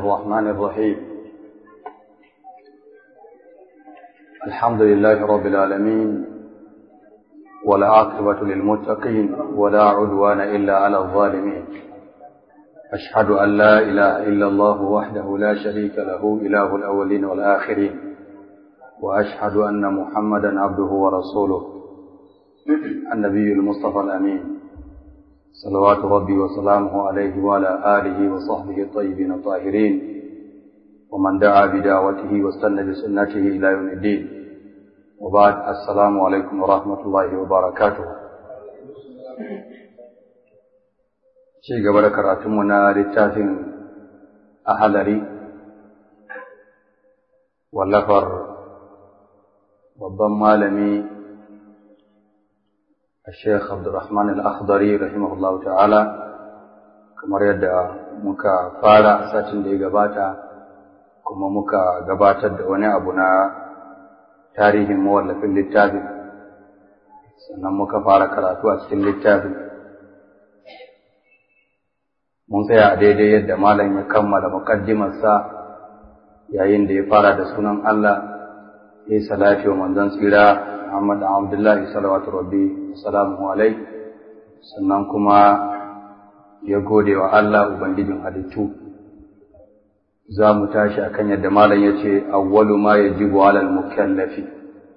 الرحمن الرحيم الحمد لله رب العالمين والعاقبة للمتقين ولا عدوان إلا على الظالمين أشهد أن لا إله إلا الله وحده لا شريك له إله الأولين والآخرين وأشهد أن محمدا عبده ورسوله النبي المصطفى الأمين صلوات ربي وسلامه عليه وعلى آله وصحبه الطيبين الطاهرين ومن دعا بدعوته واستنى بسنته إلى يوم الدين وبعد السلام عليكم ورحمة الله وبركاته ci gaba da karatunmu na littafin ahalari wallafar babban malami الشيخ عبد الرحمن الأخضري رحمه الله تعالى kamar yadda muka fara satin da ya gabata kuma muka gabatar da wani abu na tarihin mawallafin littafin sannan muka fara karatu a cikin littafin mun tsaya a daidai yadda malam ya kammala muqaddimarsa yayin da ya fara da sunan Allah ya yi salati wa manzon tsira Muhammad Abdullahi salawatu rabbi salamu alai sannan kuma ya gode wa Allah ubangijin halittu za mu tashi akan yadda malam ya ce awwalu ma yajibu alal mukallafi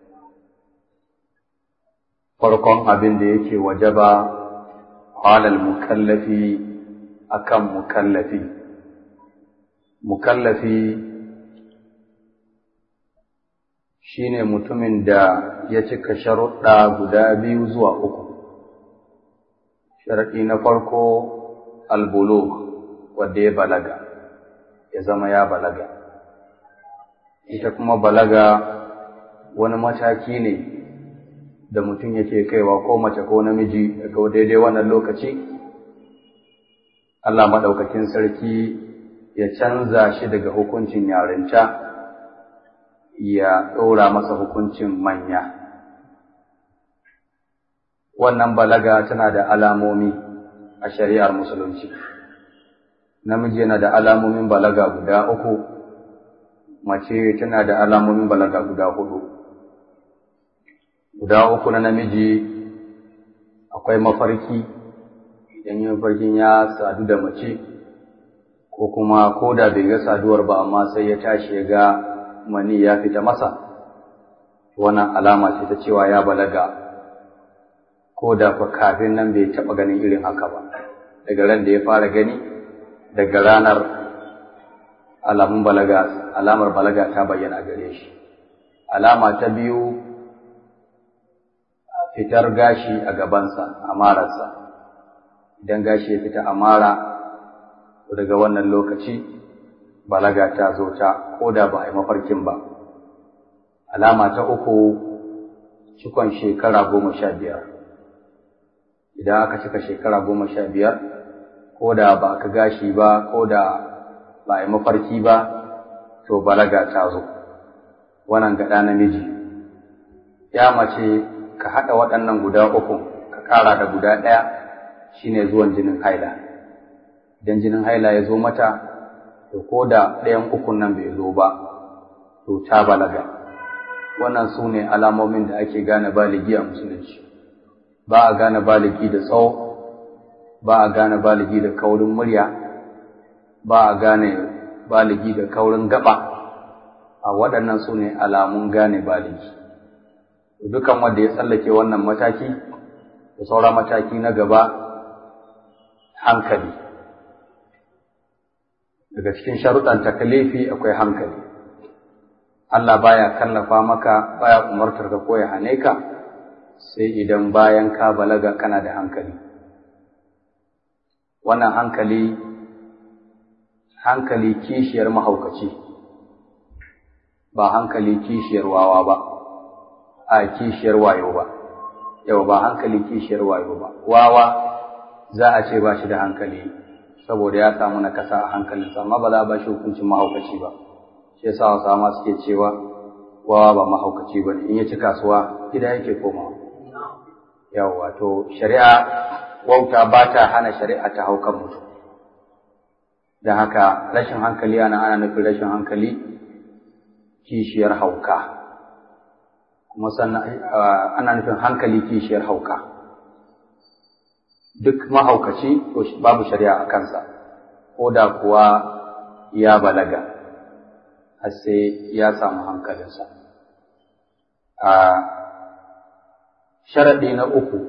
farkon abin da yake wajaba alal mukallafi akan mukallafi mukallafi shine mutumin da ya cika sharuɗa guda biyu zuwa uku sharaɗi na farko albulugh wanda ya balaga ya zama ya balaga ita kuma balaga wani mataki ne da mutum yake kaiwa ko mace ko namiji daga daidai wannan lokaci Allah maɗaukakin sarki ya canza shi daga hukuncin yarinta ya ɗora masa hukuncin manya. Wannan balaga tana da alamomi a shari'ar Musulunci. Namiji yana da alamomin balaga guda uku, mace tana da alamomin balaga guda hudu. Guda uku na namiji akwai mafarki, idan yin mafarkin ya sadu da mace, ko kuma ko da bai ga saduwar ba amma sai ya tashi ya ga mani ya fita masa wannan alama ce ta cewa ya balaga ko da fa kafin nan bai taɓa ganin irin haka ba daga ran da ya fara gani daga ranar alamun balaga alamar balaga ta bayyana gare shi alama ta biyu fitar gashi a gabansa a mararsa idan gashi ya fita a mara daga wannan lokaci balaga ta zo ta ko da ba a yi mafarkin ba. Alama ta uku cikon shekara goma sha biyar. Idan aka cika shekara goma sha biyar, ko da ba ka gashi ba, ko da ba a yi mafarki ba, to balaga ta zo. Wannan gaɗa namiji. Ya mace ka haɗa waɗannan guda uku, ka ƙara da guda ɗaya, shine zuwan jinin haila. Idan jinin haila ya zo mata, to ko da ɗayan ukun nan bai zo ba to ta balaga wannan su ne alamomin da ake gane baligi a musulunci ba a gane baligi da tsawo ba a gane baligi da kaurin murya ba a gane baligi da kaurin gaba a waɗannan su ne alamun gane baligi dukan wanda ya tsallake wannan mataki da saura mataki na gaba hankali daga cikin sharuɗan takalifi akwai hankali Allah baya kallafa maka baya umartar ka ko ya hane ka sai idan bayan ka balaga kana da hankali wannan hankali hankali kishiyar mahaukaci ba hankali kishiyar wawa ba a kishiyar wayo ba yau ba hankali kishiyar wayo ba wawa za a ce ba shi da hankali saboda ya samu na kasa a hankalinsa amma ba za a ba shi hukuncin mahaukaci ba shi yasa wasu ma suke cewa wawa ba mahaukaci ba in ya ci kasuwa gida yake komawa yawa to shari'a wauta ba ta hana shari'a ta haukan mutum da haka rashin hankali ana ana nufin rashin hankali kishiyar hauka kuma sannan ana nufin hankali kishiyar hauka duk mahaukaci to babu shari'a a kansa ko da kuwa ya balaga har sai ya samu hankalinsa a sharaɗi na uku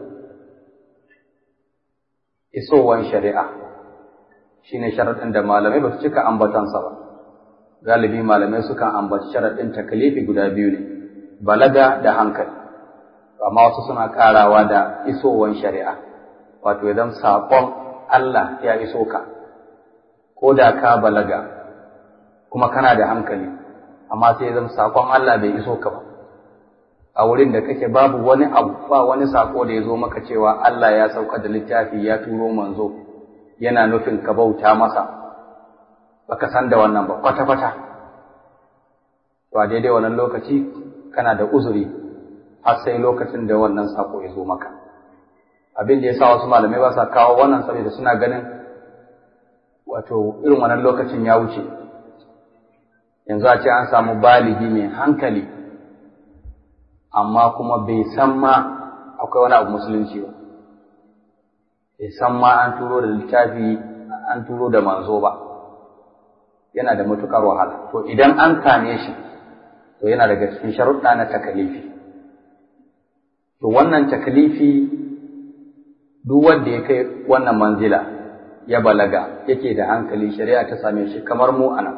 isowar shari'a shine sharaɗin da malamai ba su cika ambatansa ba galibi malamai sukan ambaci sharaɗin takalifi guda biyu ne balaga da hankali amma wasu suna ƙarawa da isowar shari'a wato idan saƙon Allah ya iso ka ko da ka balaga kuma kana da hankali amma sai zan saƙon Allah bai iso ka ba a wurin da kake babu wani abu ba wani sako da ya zo maka cewa Allah ya sauka da littafi ya turo manzo yana nufin ka bauta masa baka san da wannan ba kwata kwata to a daidai wannan lokaci kana da uzuri har sai lokacin da wannan sako ya zo maka abin da ya sa wasu malamai ba sa kawo wannan saboda suna ganin wato irin wannan lokacin ya wuce yanzu a ce an samu baligi mai hankali amma kuma bai san ma akwai wani abu musulunci ba bai san ma an turo da littafi an turo da manzo ba yana da matukar wahala to idan an same shi to yana daga cikin sharuɗa na takalifi to wannan takalifi duk wanda ya kai wannan manzila ya balaga yake da hankali shari'a ta same shi kamar mu ana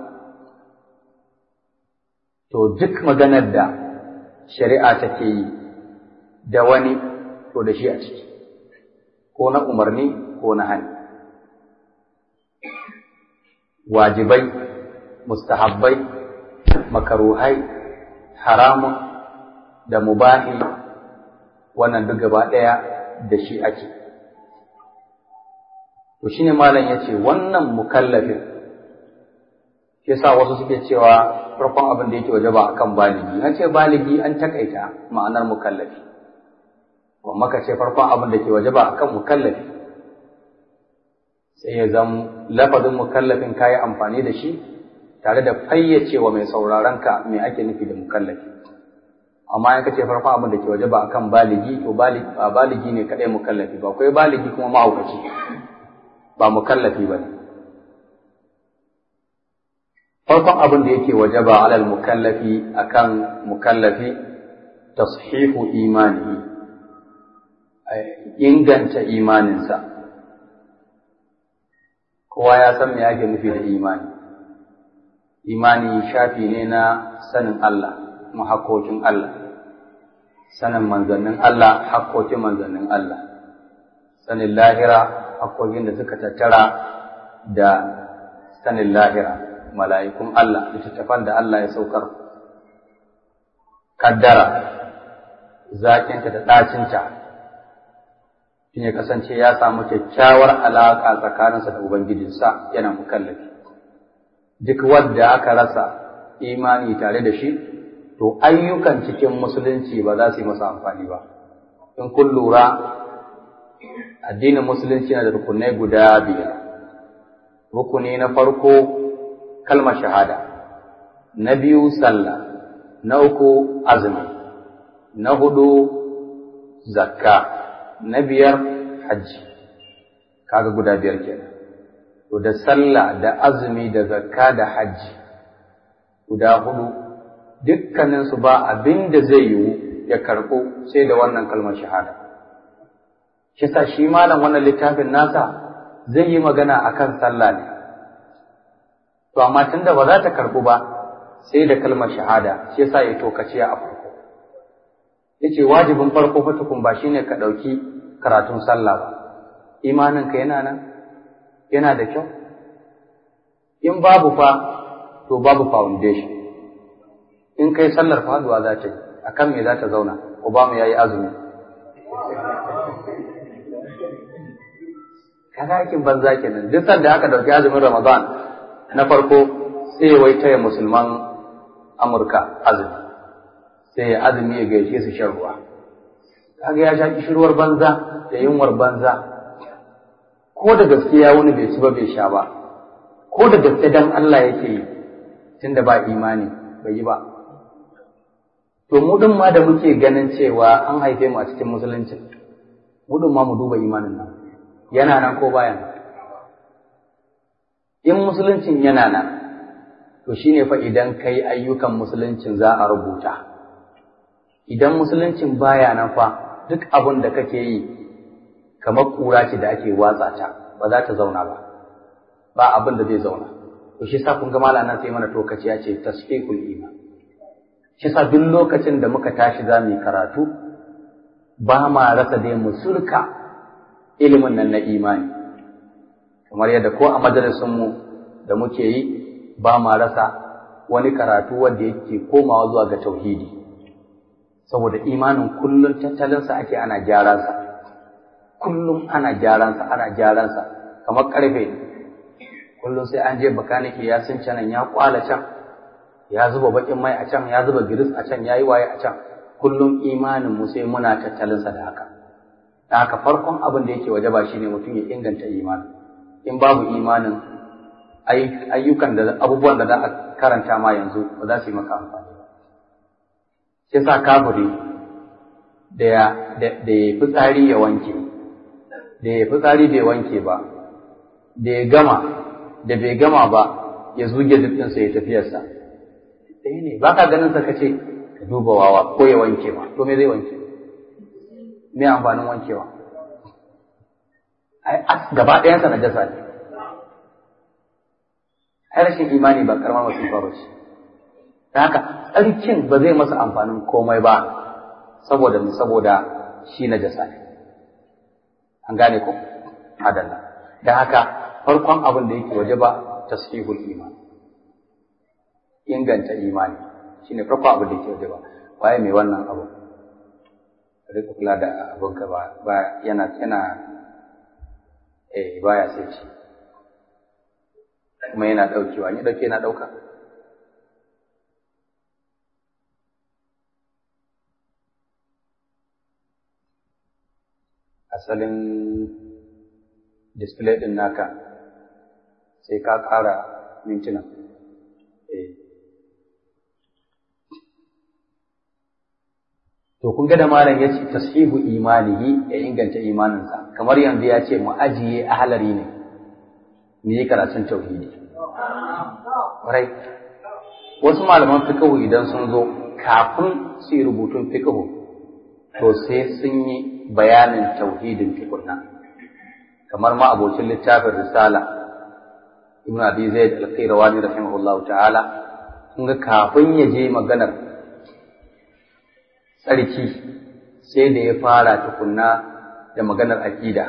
to duk maganar da shari'a take yi da wani to da shi a ciki ko na umarni ko na hani wajibai mustahabbai makaruhai haramun da mubahi wannan duk gaba ɗaya da shi ake to shine malam yace wannan mukallafin yasa wasu suke cewa farkon abin da yake wajaba akan baligi an ce baligi an takaita ma'anar mukallafi kuma ka ce farkon abin da ke wajaba akan mukallafi sai ya zama lafazin mukallafin kayi amfani da shi tare da fayyacewa mai sauraron ka me ake nufi da mukallafi amma in ka ce farkon abin da ke wajaba akan baligi to ba baligi ne kadai mukallafi ba akwai baligi kuma mahaukaci ba mukallafi ba ne farkon abin da yake wajaba alal mukallafi akan mukallafi tashihu imanihi inganta imaninsa kowa ya san me ake nufi da imani imani shafi ne na sanin Allah kuma hakkokin Allah sanin manzannin Allah hakkokin manzannin Allah sanin lahira hakkokin da suka tattara da sanin lahira mala'ikun Allah, littattafan da Allah ya saukar, kaddara, zaƙinta da ɗacinta, shi ya kasance ya samu kyakkyawar alaƙa tsakaninsa da Ubangijinsa yana mukallafi. Duk wadda aka rasa imani tare da shi, to ayyukan cikin musulunci ba za su yi masa amfani ba. In kun lura, addinin musulunci na da rukunai guda biyar. Rukuni na farko kalmar shahada, na biyu sallah, na uku azumi, na hudu zakka, na biyar hajji, kaga guda biyar kenan. To da sallah da azumi da zakka da hajji, guda hudu, dukkaninsu ba abin da zai yiwu ya karɓo sai da wannan kalmar shahada. Kisa shi malam wannan littafin nasa zai yi magana akan sallah ne. to amma tunda ba za ta karbu ba sai da kalmar shahada shi yasa ya tokaciya a farko yace wajibin farko fa tukun ba shine ka dauki karatun sallah ba imanin ka yana nan yana da kyau in babu fa to babu foundation in kai sallar faduwa za ta yi akan me za ta zauna Obama yayi azumi kaga aikin banza kenan duk sanda aka dauki azumin Ramadan na farko sai wai taya musulman Amurka azumi sai ya azumi ya gaishe su shan ruwa kaga ya sha kishirwar banza da yunwar banza ko da gaskiya wani bai ci ba bai sha ba ko da gaske dan Allah yake yi tunda ba imani bai yi ba to mu din ma da muke ganin cewa an haife mu a cikin musulunci mu din ma mu duba imanin nan yana nan ko baya nan in musuluncin yana nan to shine fa idan kai ayyukan musuluncin za a rubuta idan musuluncin baya nan fa duk abin da kake yi kamar kura ce da ake watsa ta ba za ta zauna ba ba abin da zai zauna to shi sa kun ga malamin sai mana tokaci ya ce tasfiqul iman shi sa duk lokacin da muka tashi za mu yi karatu ba ma rasa dai mu surka ilimin nan na imani kamar yadda ko a majalisunmu da muke yi ba ma rasa wani karatu wanda yake komawa zuwa ga tauhidi saboda imanin kullum tattalinsa ake ana gyaransa kullum ana gyaransa ana gyaransa kamar karfe kullum sai an je bakanike ya sun canan ya kwala can ya zuba bakin mai a can ya zuba giris a can ya yi waye a can kullum imanin mu sai muna tattalinsa da haka da haka farkon abin da yake wajaba shine mutum ya inganta imanin in babu imanin ayyukan da abubuwan da za a karanta ma yanzu ba za su yi maka amfani ba shi sa kafiri da ya da ya fitsari ya wanke da ya fitsari bai wanke ba da ya gama da bai gama ba ya zuge jikinsa ya tafiyarsa ɗaya ne ba ka ganin sa kace ka duba wawa ko ya wanke ma to me zai wanke me amfanin wankewa ai gaba ɗayansa na jasa ne ai rashin imani ba karamar masifa ba ce ta haka tsarkin ba zai masa amfanin komai ba saboda saboda shi na jasa ne an gane ko adalla da haka farkon abin da yake waje ba tasfihul iman inganta imani shine farkon abin da yake waje ba waye mai wannan abu rika kula da abinka ba ba yana yana eh baya sai ci kuma yana daukewa ni dauke yana dauka asalin display din naka sai ka ƙara mintuna eh To kun ga da malam ya ce tashihu imanihi ya inganta imaninsa kamar yanzu ya ce mu ajiye ahalari ne mu yi karatun tauhidi. Rai. Wasu malaman fiqhu idan sun zo kafin su yi rubutun fiqhu to sai sun yi bayanin tauhidin tukunna. Kamar ma abocin littafin risala Ibn Abi Zaid al-Qayrawani rahimahullahu ta'ala kun ga kafin ya je maganar tsarki sai da ya fara tukunna da maganar aƙida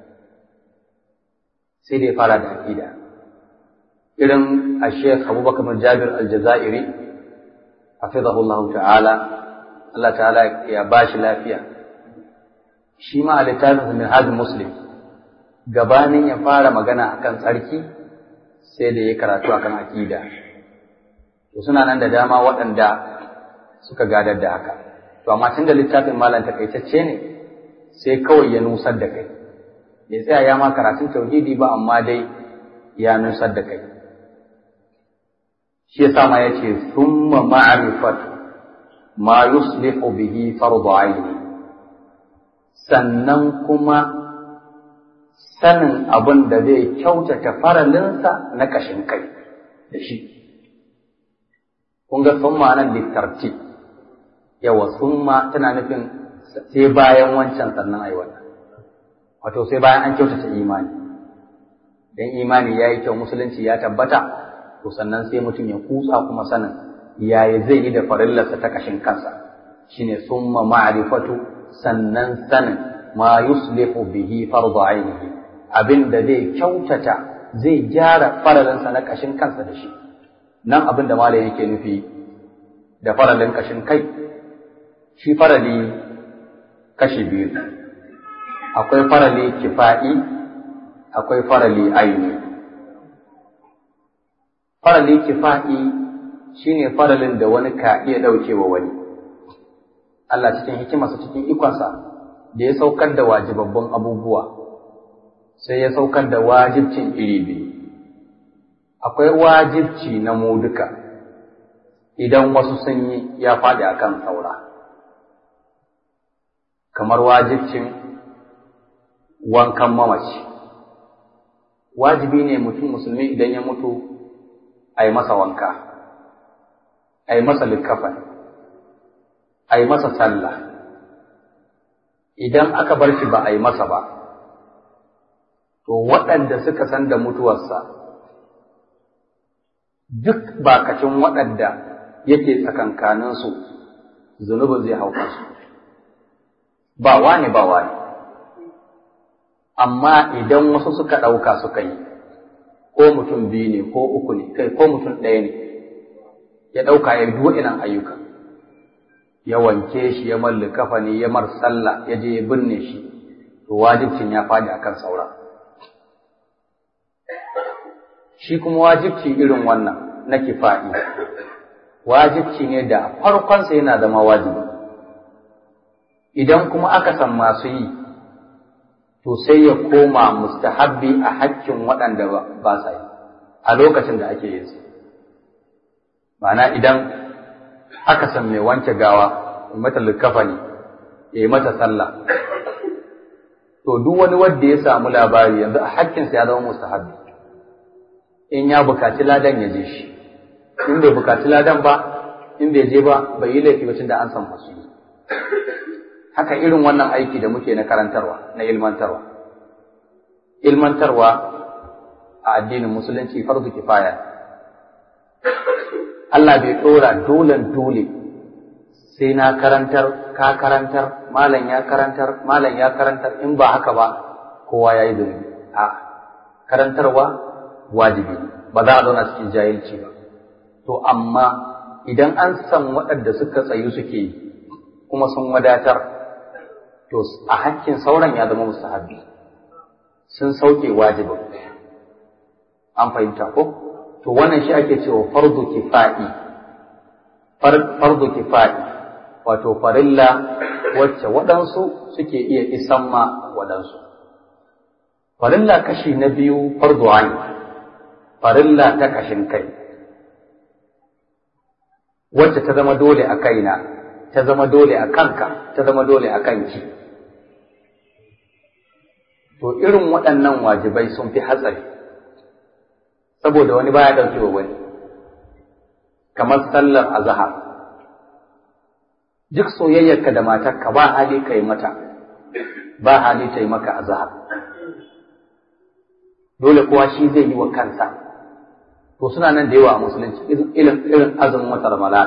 sai da ya fara da aƙida irin a sheikh abubakar bin jabir aljazairi hafizahullahu ta'ala Allah ta'ala ya ba shi lafiya shi ma a littafin min hajji muslim gabanin ya fara magana akan tsarki sai da ya karatu akan aƙida to suna nan da dama waɗanda suka gadar da haka to amma tun da littafin malam takaitacce ne sai kawai ya nusar da kai bai tsaya ya ma karatun tauhidi ba amma dai ya nusar da kai shi yasa ma yace thumma ma'rifatu ma yuslihu bihi fardu aini sannan kuma sanin abin da zai kyautata faralinsa na kashin kai da shi kun ga thumma nan littartib yawa summa tana nufin sai bayan wancan sannan ai wannan wato sai bayan an kyautata imani dan imani yayi kyau musulunci ya tabbata to sannan sai mutum ya kutsa kuma sanin yaya zai yi da farillarsa ta kashin kansa shine summa ma'rifatu sannan sanin ma yuslihu bihi fardu ainihi abin da zai kyautata zai gyara faralinsa na kashin kansa da shi nan abin da malam yake nufi da faralin kashin kai shi farali kashi biyu akwai farali kifa'i akwai farali aini farali kifa'i shine faralin da wani ka iya ɗaukewa wani Allah cikin hikimarsa cikin ikonsa da ya saukar da wajibabban abubuwa sai ya saukar da wajibcin iri biyu akwai wajibci na mu duka idan wasu sun yi ya faɗi a kan saura kamar wajibcin wankan mamaci wajibi ne mutum musulmi idan ya mutu a yi masa wanka a yi masa likafan a yi masa sallah idan aka bar shi ba a yi masa ba to waɗanda suka san da mutuwarsa duk bakacin waɗanda yake tsakankaninsu zunubin zai hau kansu ba wani ba wani amma idan wasu suka ɗauka suka yi ko mutum biyu ne ko uku ne kai ko mutum ɗaya ne ya ɗauka ya yi inan ayyuka ya wanke shi ya malli kafa ne ya mar sallah ya je ya binne shi to wajibcin ya faɗi akan saura shi kuma wajibci irin wannan na kifa'i wajibci ne da farkonsa yana zama wajibi idan kuma aka san masu yi to sai ya koma mustahabbi a hakkin waɗanda ba sa yi a lokacin da ake yin su ma'ana idan aka san mai wanke gawa mata likafa ne ya yi mata sallah to duk wani wanda ya samu labari yanzu a hakkinsa ya zama mustahabbi in ya bukaci ladan ya je shi in bai bukaci ladan ba in bai je ba bai yi laifi ba da an san masu yi haka irin wannan aiki da muke na karantarwa na ilmantarwa ilmantarwa a addinin musulunci farzu kifaya Allah bai ɗora dolen dole sai na karantar ka karantar malam ya karantar malam ya karantar in ba haka ba kowa ya yi zunubi a karantarwa wajibi ba za a zauna cikin jahilci ba to amma idan an san waɗanda suka tsayu suke yi kuma sun wadatar to a hakkin sauran ya zama mustahabbi sun sauke wajibin an fahimta ko to wannan shi ake cewa fardu kifa'i fardu kifa'i wato farilla wacce waɗansu suke iya isan ma waɗansu farilla kashi na biyu fardu ain farilla ta kashin kai wacce ta zama dole a kaina ta zama dole a kanka ta zama dole a kanki to irin waɗannan wajibai sun fi hatsari saboda wani baya ɗauke wa wani kamar sallar azahar duk soyayyarka da matarka ba hali ka yi mata ba hali ta yi maka azahar dole kowa shi zai yi wa kansa to suna nan da yawa a musulunci irin irin azumin wata ramadan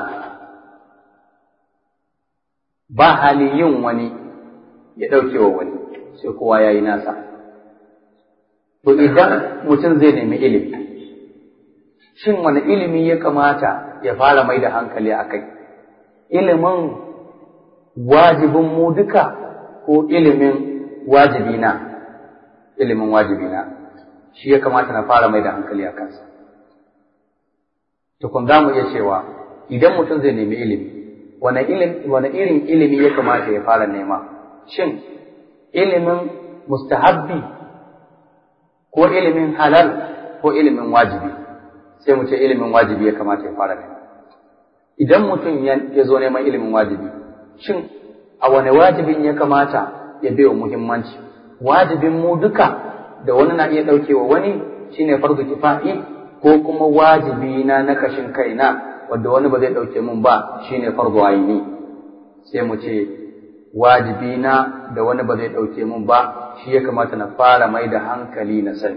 ba hali yin wani ya ɗauke wa wani sai kowa ya yi nasa to idan mutum zai nemi ilimi shin wani ilimi ya kamata ya fara mai da hankali a kai ilimin wajibin mu duka ko ilimin wajibina ilimin wajibina shi ya kamata na fara mai da hankali a kansa tukun za mu iya cewa idan mutum zai nemi ilimi wane irin ilimi ya kamata ya fara nema shin ilimin mustahabbi ko ilimin halal ko ilimin wajibi sai mu ce ilimin wajibi ya kamata ya fara nema idan mutum ya zo neman ilimin wajibi shin a wane wajibin ya kamata ya bai wa muhimmanci wajibin mu duka da wani na iya ɗaukewa wani shine farzu kifa'i ko kuma wajibi na na kashin kaina wanda wani ba zai ɗauke mun ba shine farzu aini sai mu ce wajibi na da wani ba zai ɗauke mun ba shi ya kamata na fara mai da hankali na sani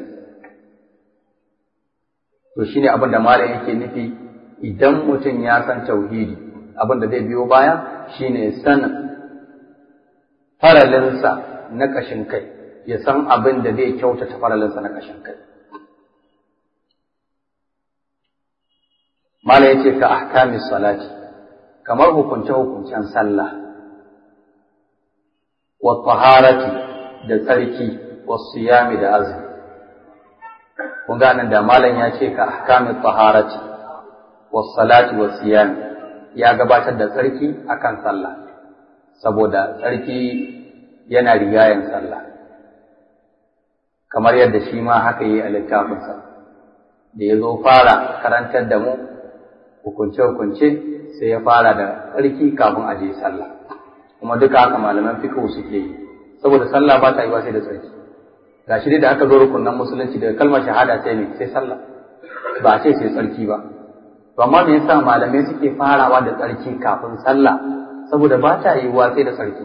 to shine abin da malam yake nufi idan mutum ya san tauhidi abin da zai biyo baya shine sanin faralinsa na kashin kai ya san abin da zai kyautata faralinsa na kashin kai Mala ya ce ka ahkamis salati, kamar hukunce-hukuncen sallah, wa taharati da tsarki, wa siyami da azumi. Kun ganin da malam ya ce ka ahkamis taharati, wa salati wa siyami, ya gabatar da tsarki akan sallah, saboda tsarki yana rigayen sallah. Kamar yadda shi ma haka yi a littafinsa. da ya zo fara karantar da mu hukunce-hukunce sai ya fara da tsarki kafin a je sallah kuma duka haka malaman fiqh suke yi saboda sallah ba ta yi sai da tsarki gashi dai da aka zo rukunan musulunci daga kalmar shahada sai ne sai sallah ba a ce sai tsarki ba to amma me yasa malamai suke farawa da tsarki kafin sallah saboda ba ta yiwuwa sai da tsarki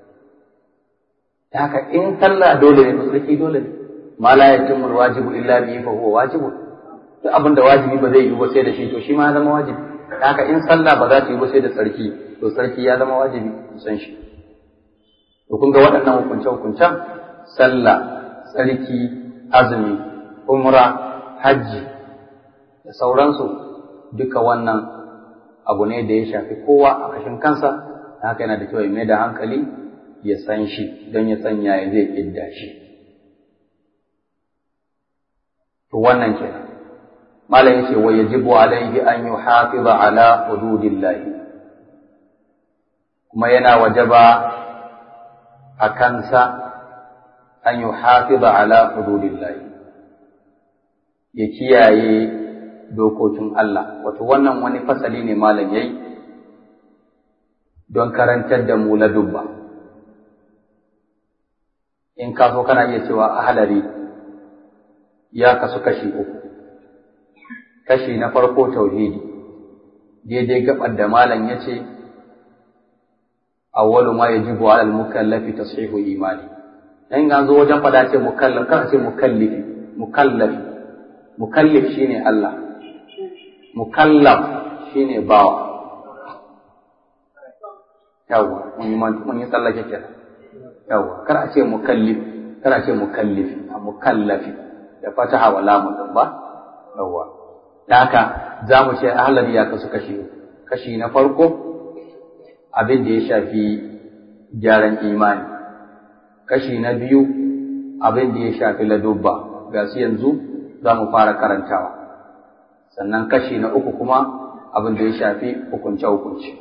haka in sallah dole ne tsarki dole ne ma la yatimmu wajibu illa bihi fa huwa wajibu duk abin da wajibi ba zai yi ba sai da shi to shi ma ya zama wajibi haka in sallah ba za ta yi ba sai da tsarki to tsarki ya zama wajibi san shi to kun ga waɗannan hukunce hukuncen sallah tsarki azumi umra hajji da sauransu duka wannan abu ne da ya shafi kowa a kashin kansa haka yana da kyau ya mai da hankali ya san shi don ya sanya ya zai ƙidda shi to wannan kenan malam yace wa yajibu alayhi an yuhafiza ala hududillahi kuma yana wajaba a kansa an yuhafiza ala hududillahi ya kiyaye dokokin Allah wato wannan wani fasali ne malam yayi don karantar da mu ladubba in ka so kana iya cewa ahalari ya kasu kashi uku kashi na farko tauhidi daidai gabar da malam ya ce awwalu ma yajibu ala al-mukallafi tashihu imani in an zo wajen fada ce mukallaf kana ce mukallifi mukallafi mukallif shine Allah mukallaf shine bawa yawa mun yi mun yi tsallake kenan yawa kar a ce mukallif kar a ce mukallifi a mukallafi da fataha wa lamun din ba yawa da haka za mu ce ahlali ya kasu kashi kashi na farko abin da ya shafi gyaran imani kashi na biyu abin da ya shafi ladubba ga su yanzu za mu fara karantawa sannan kashi na uku kuma abin da ya shafi hukunce-hukunce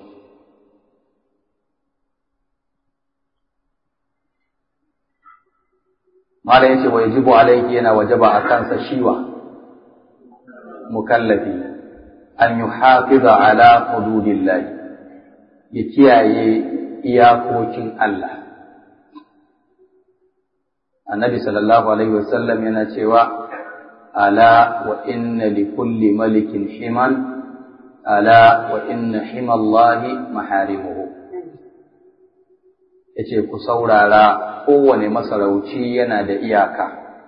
mala yace wa yajibu alayhi yana wajaba a kansa shiwa mukallafi an yuhafiza ala hududillahi ya kiyaye iyakokin Allah annabi sallallahu alaihi wasallam yana cewa ala wa inna li kulli malikin himan ala wa inna himallahi maharimuhu yace ku saurara kowane masarauci yana da iyaka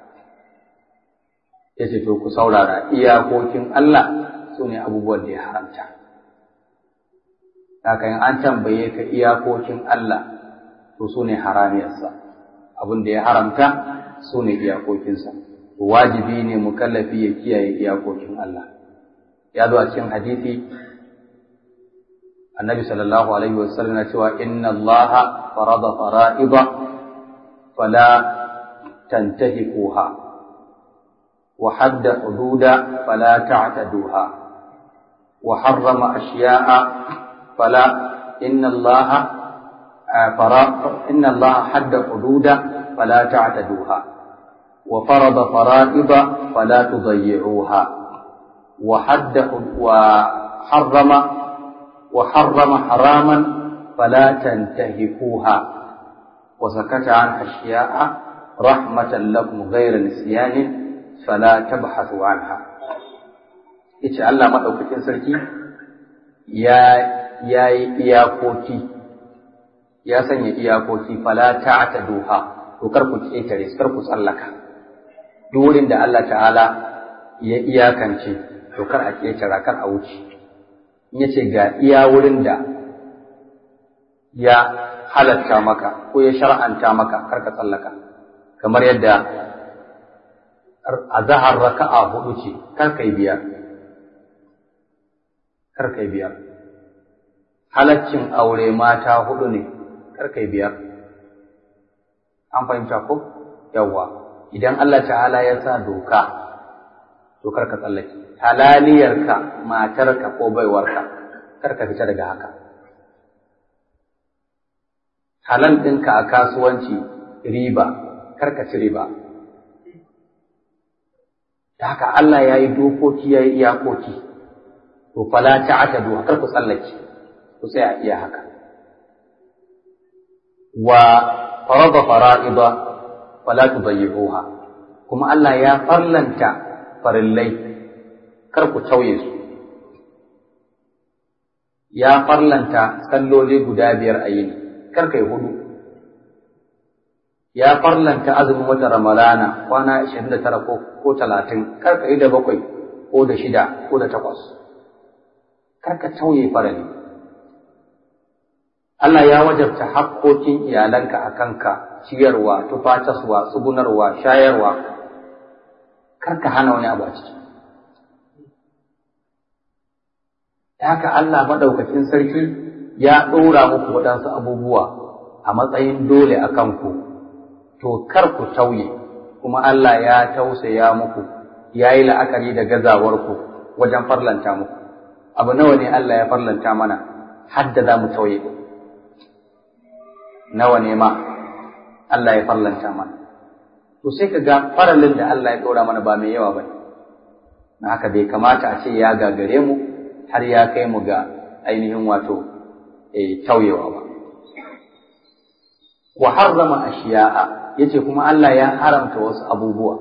yace to ku saurara iyakokin Allah sune abubuwan da ya haramta haka in an tambaye ka iyakokin Allah to sune haramiyarsa abin da ya haramta sune iyakokinsa wajibi ne mukallafi ya kiyaye iyakokin Allah ya zo a cikin hadisi annabi sallallahu alaihi wasallam na cewa inna allaha farada fara'ida fala tantahikuha wa hadda hududa fala ta'taduha wa harrama ashiya'a fala inna allaha fara inna allaha hadda hududa fala ta'taduha وفرض فرائض فلا تضيعوها وحد وحرم وحرم حراما فلا تنتهكوها وسكت عن أشياء رحمة لكم غير نسيان فلا تبحثوا عنها إيش الله ما أوكتين سركي يا يا إياكوتي يا سني إياكوتي فلا تعتدوها وكركو كيتري كركو سألك duk wurin da Allah ta'ala ya iyakance to kar a ƙetara kar a wuce in ya ce ga iya wurin da ya halatta maka ko ya shar'anta maka kar ka tsallaka kamar yadda a zahar raka'a hudu ce kar kai biyar kar kai biyar halaccin aure mata hudu ne kar kai biyar an fahimta ko yawwa idan Allah ta'ala ya sa doka to kar ka tsallake halaliyarka matarka ko baiwarka kar ka fita daga haka halal ɗinka a kasuwanci riba kar ka ci riba da haka Allah ya yi dokoki ya yi iyakoki to fala ta'tadu kar ku tsallake ku tsaya iya haka wa farada fara'ida fala tudayyi'uha kuma Allah ya farlanta farillai kar ku tauye su ya farlanta salloli guda biyar a yini kar kai hudu ya farlanta azumin wata ramalana kwana 29 ko ko 30 kar ka yi da bakwai ko da shida ko da takwas kar ka tauye farali Allah ya wajabta haƙƙoƙin iyalanka a kanka ciyarwa tufataswa tsugunarwa shayarwa kar ka hana wani abu a ciki haka Allah maɗaukakin sarki ya ɗora muku waɗansu abubuwa a matsayin dole a kanku to kar ku tauye kuma Allah ya tausaya muku ya yi la'akari da gazawarku wajen farlanta muku abu nawa ne Allah ya farlanta mana hadda za mu tauye nawa ne ma Allah ya farlanta mana to sai ka ga faralin da Allah ya ɗora mana ba mai yawa ba na haka bai kamata a ce ya gagare mu har ya kai mu ga ainihin wato tauyewa ba wa harrama ashiya'a yace kuma Allah ya haramta wasu abubuwa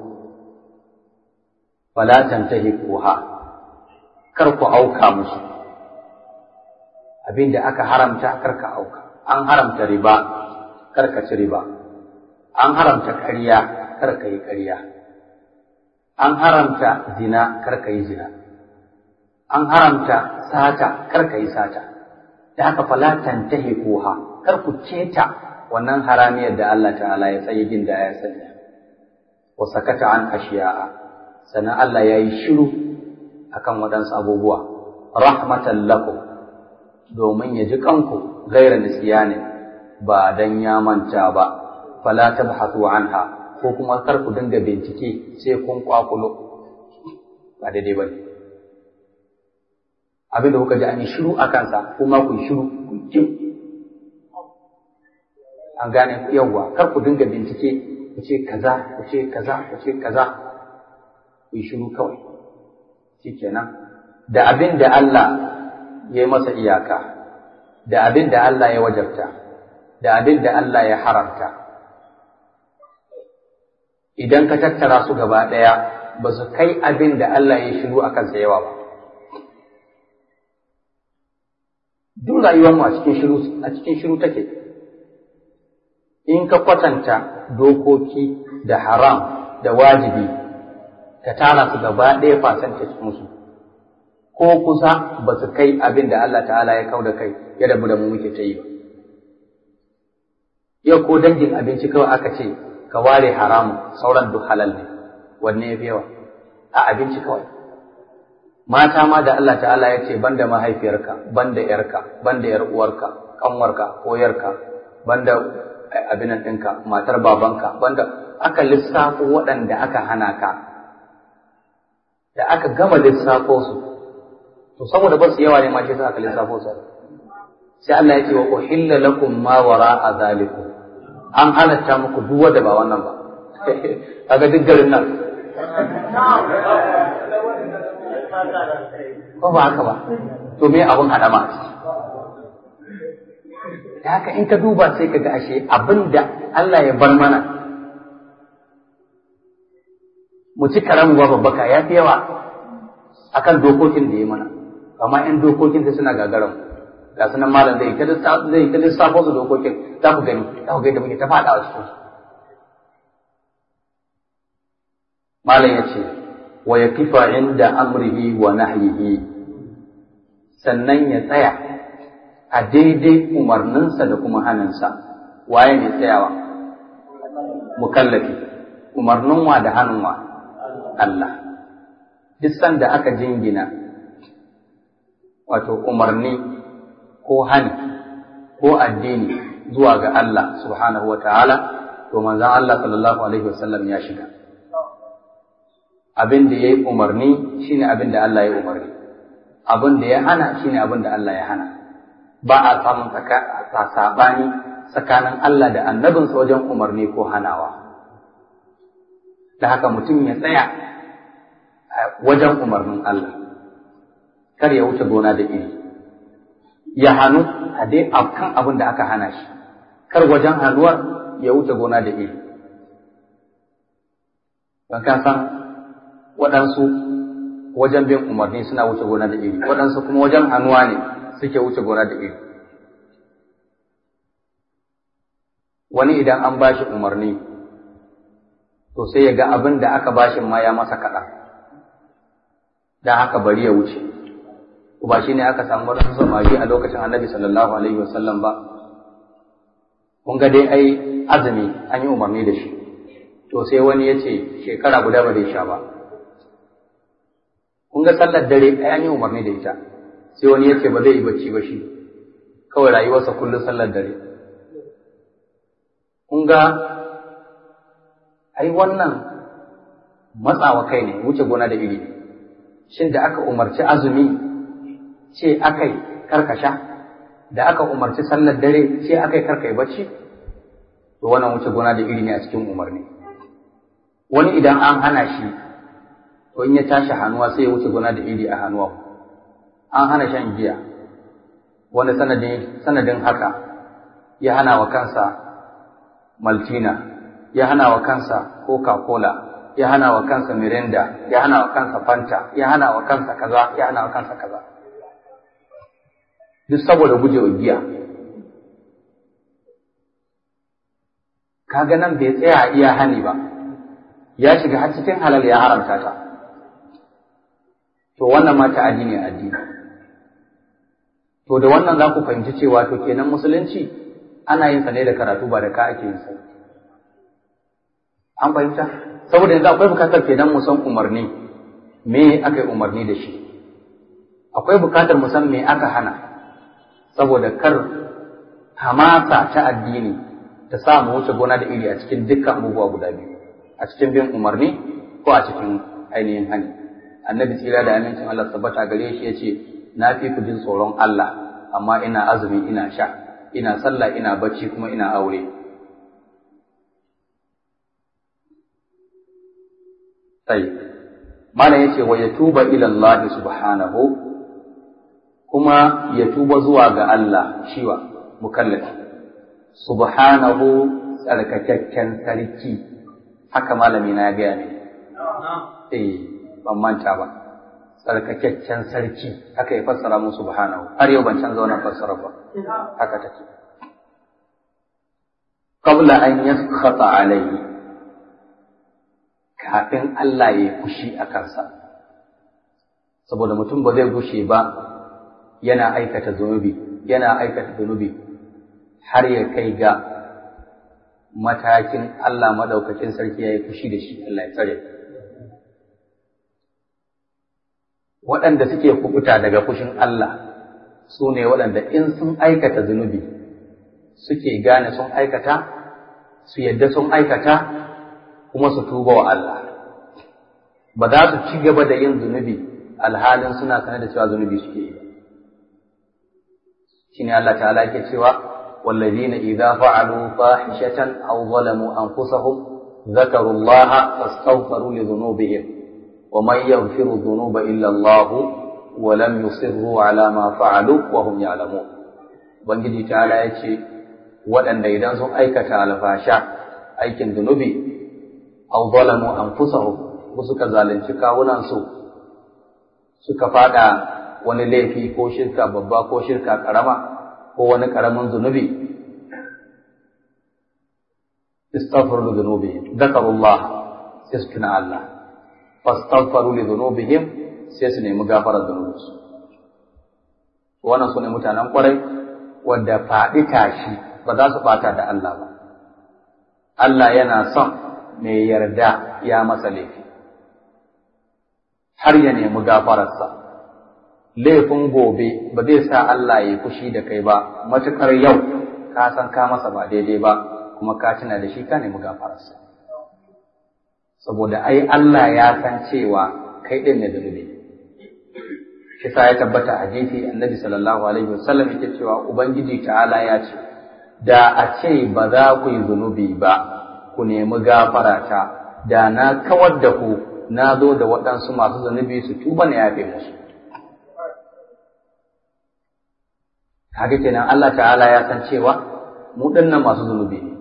fala tantahiquha kar ku auka musu abinda aka haramta kar ka auka an haramta riba kar ka ci riba an haramta ƙarya kar ka yi ƙarya an haramta zina kar ka yi zina an haramta sata kar ka yi sata da haka fala tantahiquha kar ku ceta wannan haramiyar da Allah ta'ala ya tsaye gin da ya sanya wa sakata an ashiya'a sannan Allah ya yi shiru akan waɗansu abubuwa rahmatan lakum domin ya ji kanku gaira nisyani ba dan ya manta ba fala tabhatu anha ko kuma kar ku dinga bincike sai kun kwakulo ba daidai bane abin da kuka ji an yi shiru a kansa kuma ku shiru ku kin an gane yawwa kar ku dinga bincike ku ce kaza ku ce kaza ku ce kaza ku yi shiru kawai shikenan da abin da Allah ya yi masa iyaka da abin da Allah ya wajabta da abin da Allah ya haramta idan ka tattara su gaba ɗaya ba su kai abin da Allah ya shiru a kansa yawa ba duk rayuwarmu a cikin shiru a cikin shiru take in ka kwatanta dokoki da haram da wajibi ka tara su gaba ɗaya percentage musu ko kusa ba su kai abin da Allah ta'ala ya kau da kai ya rabu da mu muke ta yi ba yau ko dangin abinci kawai aka ce ka ware haramu sauran duk halal ne wanne ya fi yawa a abinci kawai mata ma da Allah ta'ala ya ce banda mahaifiyarka banda yarka banda yar uwarka kanwarka ko yarka banda abinan ɗinka matar babanka banda aka lissafo waɗanda aka hana ka da aka gama lissafo su to saboda ba su yawa ne ma shi aka lissafo su sai Allah ya ce wa uhilla lakum ma wara'a zalikum an halatta muku duk wanda ba wannan ba kaga duk garin nan ko ba haka ba to me abun hadama da haka in ka duba sai ka ga ashe abin da Allah ya bar mana mu ci karamu ba babbaka ya fi yawa akan dokokin da ya mana amma in dokokin sai suna gagaran ga sunan malam zai ta zai ta lissafo su dokokin za ku gani za ku ga yadda muke ta faɗa a cikin su malam ya ce wa yakifa inda amrihi wa nahyihi sannan ya tsaya a daidai umarninsa da kuma hannunsa waye mai tsayawa mukallafi umarnin wa da hannun wa Allah duk sanda aka jingina wato umarni ko hani ko addini zuwa ga Allah subhanahu wa ta'ala to manzon Allah sallallahu alaihi wasallam ya shiga abin da ya yi umarni shine abin da Allah ya umarni abin da ya hana shine abin da Allah ya hana ba a samun saɓani tsakanin Allah da annabinsa wajen umarni ko hanawa da haka mutum ya tsaya wajen umarnin Allah kar ya wuce gona da iri ya hannu a dai kan abin da aka hana shi kar wajen hannuwar ya wuce gona da iri don ka san waɗansu wajen bin umarni suna wuce gona da iri waɗansu kuma wajen hannuwa ne suke wuce gona da iri wani idan an ba shi umarni to sai ya ga abin da aka ba shi ma ya masa kaɗan da haka bari ya wuce ba shi ne aka samu wasu samari a lokacin annabi sallallahu alaihi wasallam ba kun ga dai ai azumi an yi umarni da shi to sai wani ya ce shekara guda ba zai sha ba kun ga sallar dare ai an yi umarni da ita sai wani ya ce ba zai yi bacci ba shi kawai rayuwarsa kullum sallar dare kun ga ai wannan matsawa kai ne wuce gona da iri shin da aka umarci azumi ce akai karkasha da aka umarci sallar dare ce akai karkai bacci to wannan wuce gona da iri ne a cikin umarni wani idan an hana shi to in ya tashi hannuwa sai ya wuce gona da iri a hannuwa an hana shan giya wani sanadin sanadin haka ya hana wa kansa maltina ya hana wa kansa coca-cola ya hana wa kansa mirinda ya hana wa kansa fanta ya hana wa kansa kaza ya hana wa kansa kaza duk saboda gujewa giya kaga nan bai tsaya iya hani ba ya shiga har cikin halal ya haramta ta to wannan ma ta'adi ne addini to da wannan za ku fahimci cewa to kenan musulunci ana yin sa ne da karatu ba da ka ake yin sa an fahimta saboda yanzu akwai bukatar kenan mu san umarni me aka yi umarni da shi akwai bukatar mu san me aka hana saboda kar hamasa ta addini ta sa mu wuce gona da iri a cikin dukkan abubuwa guda biyu a cikin bin umarni ko a cikin ainihin hani annabi tsira da amincin Allah tabbata gare shi yace na fi ku jin tsoron Allah amma ina azumi ina sha ina sallah ina bacci kuma ina aure sai malam yace wa yatuba ila Allah subhanahu kuma ya tuba zuwa ga Allah shiwa mukallafi subhanahu tsarkakakken sarki haka malami na ya gaya ne eh ban manta ba tsarkakakken sarki haka ya fassara mu subhanahu har yau ban canza wannan fassara ba haka take qabla an yaskhata alayhi kafin Allah ya fushi a kansa saboda mutum ba zai gushe ba yana aikata zunubi yana aikata zunubi har ya kai ga matakin Allah madaukakin sarki ya yi fushi da shi Allah ya tsare waɗanda suke kubuta daga fushin Allah su ne waɗanda in sun aikata zunubi suke gane sun aikata su yadda sun aikata kuma su tuba wa Allah ba za su ci gaba da yin zunubi alhalin suna sanar da cewa zunubi suke yi shine Allah ta'ala yake cewa والذين إذا فعلوا فاحشة أو ظلموا أنفسهم ذكروا الله فاستغفروا لذنوبهم ومن يغفر الذنوب إلا الله ولم يصروا على ما فعلوا وهم يعلمون Ubangiji ta'ala ya ce waɗanda idan sun aikata alfasha aikin zunubi aw zalamu anfusahum ko suka zalunci kawunansu suka fada wani laifi ko shirka babba ko shirka karama ko wani karamin zunubi istaghfiru li dhunubihim dhakarullah sai su tuna Allah fastaghfiru li dhunubihim sai su nemi gafarar dhunubinsu wannan sune mutanen kwarai wanda faɗi tashi ba za su bata da Allah ba Allah yana son mai yarda ya masa laifi har ya nemi gafararsa laifin gobe ba zai sa Allah ya fushi da kai ba matuƙar yau ka san ka masa ba daidai ba kuma ka tuna da shi ka nemi gafararsa saboda ai Allah ya san cewa kai ɗin ne zunubi shi sa ya tabbata a hadisi annabi sallallahu alaihi wasallam yake cewa ubangiji ta'ala ya ce da a ce ba za ku yi zunubi ba ku nemi gafarata da na kawar da ku na zo da waɗansu masu zunubi su tuba na yafe musu kaga kenan Allah ta'ala ya san cewa mu dinnan masu zunubi ne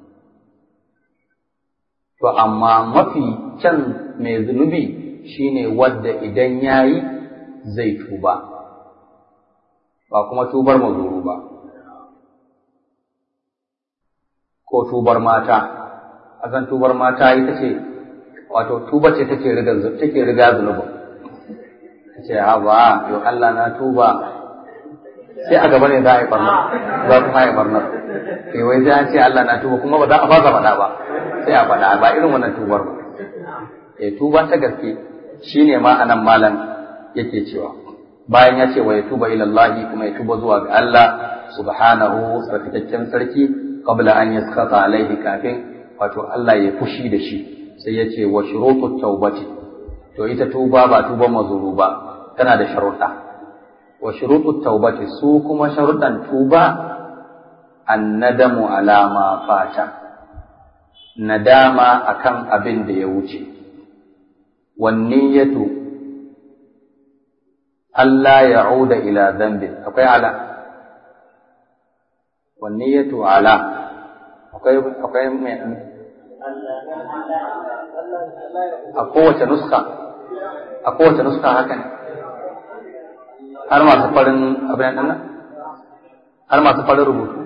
to amma mafi kyan mai zunubi shine wadda idan yayi zai tuba ba kuma tubar mazuru ba ko tubar mata azan tubar mata ita ce wato tuba ce take riga take riga zunubin ce ha ba yo Allah na tuba sai a gaba ne za a yi barna za kuma yi barna sai wai sai an ce Allah na tuba kuma ba za a fasa faɗa ba sai a faɗa ba irin wannan tubar ba eh tuba ta gaske shine ma anan malam yake cewa bayan ya ce wa ya tuba ila Allah kuma ya tuba zuwa ga Allah subhanahu sarkakakken sarki qabla an yaskata alaihi kafin wato Allah ya fushi da shi sai ya ce wa shurutut taubati to ita tuba ba tuban mazuru ba tana da sharuɗa wa shurutut taubati su kuma sharuɗan tuba annadamu ala ma fata nadama akan abin da ya wuce wan niyyatu Allah ya'uda ila dhanbin akwai ala wan niyyatu ala akwai akwai mai a kowace nuska a kowace nuska haka ne har masu farin abin nan har masu farin rubutu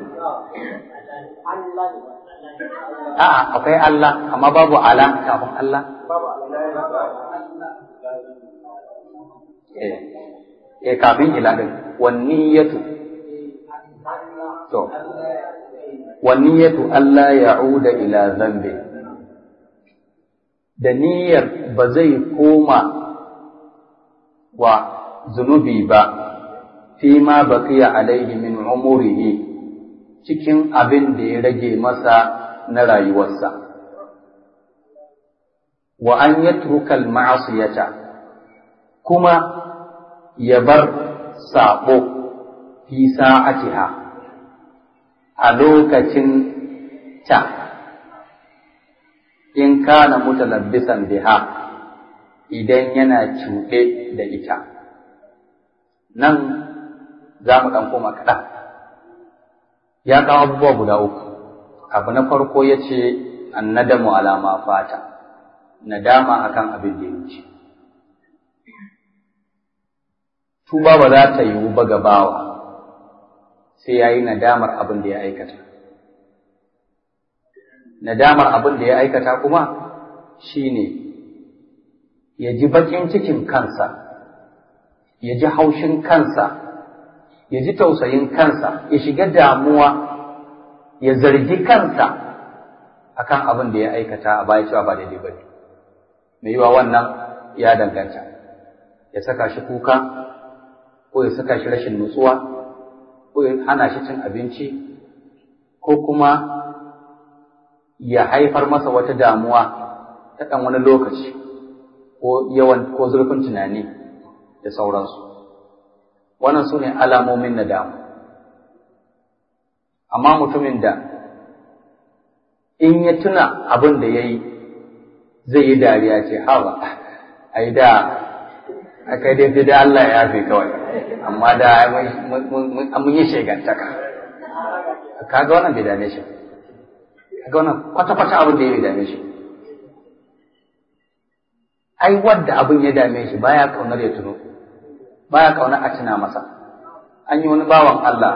a'a akwai Allah amma babu ala kafin Allah eh eh kafin ila din wanniyatu to wanniyatu Allah ya'uda ila zambi da niyyar ba zai koma wa zunubi ba fi ma baqiya alaihi min umurihi cikin abin da ya rage masa na rayuwarsa wa an yatruka al-ma'siyata kuma ya bar sabo fi sa'atiha a lokacin ta in kana mutalabbisan biha idan yana cuɗe da ita nan za mu ɗan koma kaɗan ya kawo abubuwa guda uku abu na farko ya ce annadamu alama fata nadama akan abin da ya wuce tuba ba za ta yiwu ba gabawa sai ya yi nadamar abin da ya aikata nadamar abin da ya aikata kuma shine ya ji baƙin cikin kansa ya ji haushin kansa ya ji tausayin kansa ya shiga damuwa ya zargi kansa akan abin da ya aikata a baya cewa ba daidai ba ne mai yiwa wannan ya danganta ya saka shi kuka ko ya saka shi rashin nutsuwa ko ya hana shi cin abinci ko kuma ya haifar masa wata damuwa ta ɗan wani lokaci ko yawan ko zurfin tunani da sauransu wannan su ne alamomin nadamu amma mutumin da in ya tuna abin da ya yi zai yi dariya ce hawa ai da aka dai da Allah ya yafe kawai amma da mun yi shegantaka kaga wannan bai dame shi kaga wannan kwata-kwata abin da ya bai dame shi ai wadda abin ya dame shi baya kaunar ya tuno baya kaunar a tuna masa an yi wani bawan Allah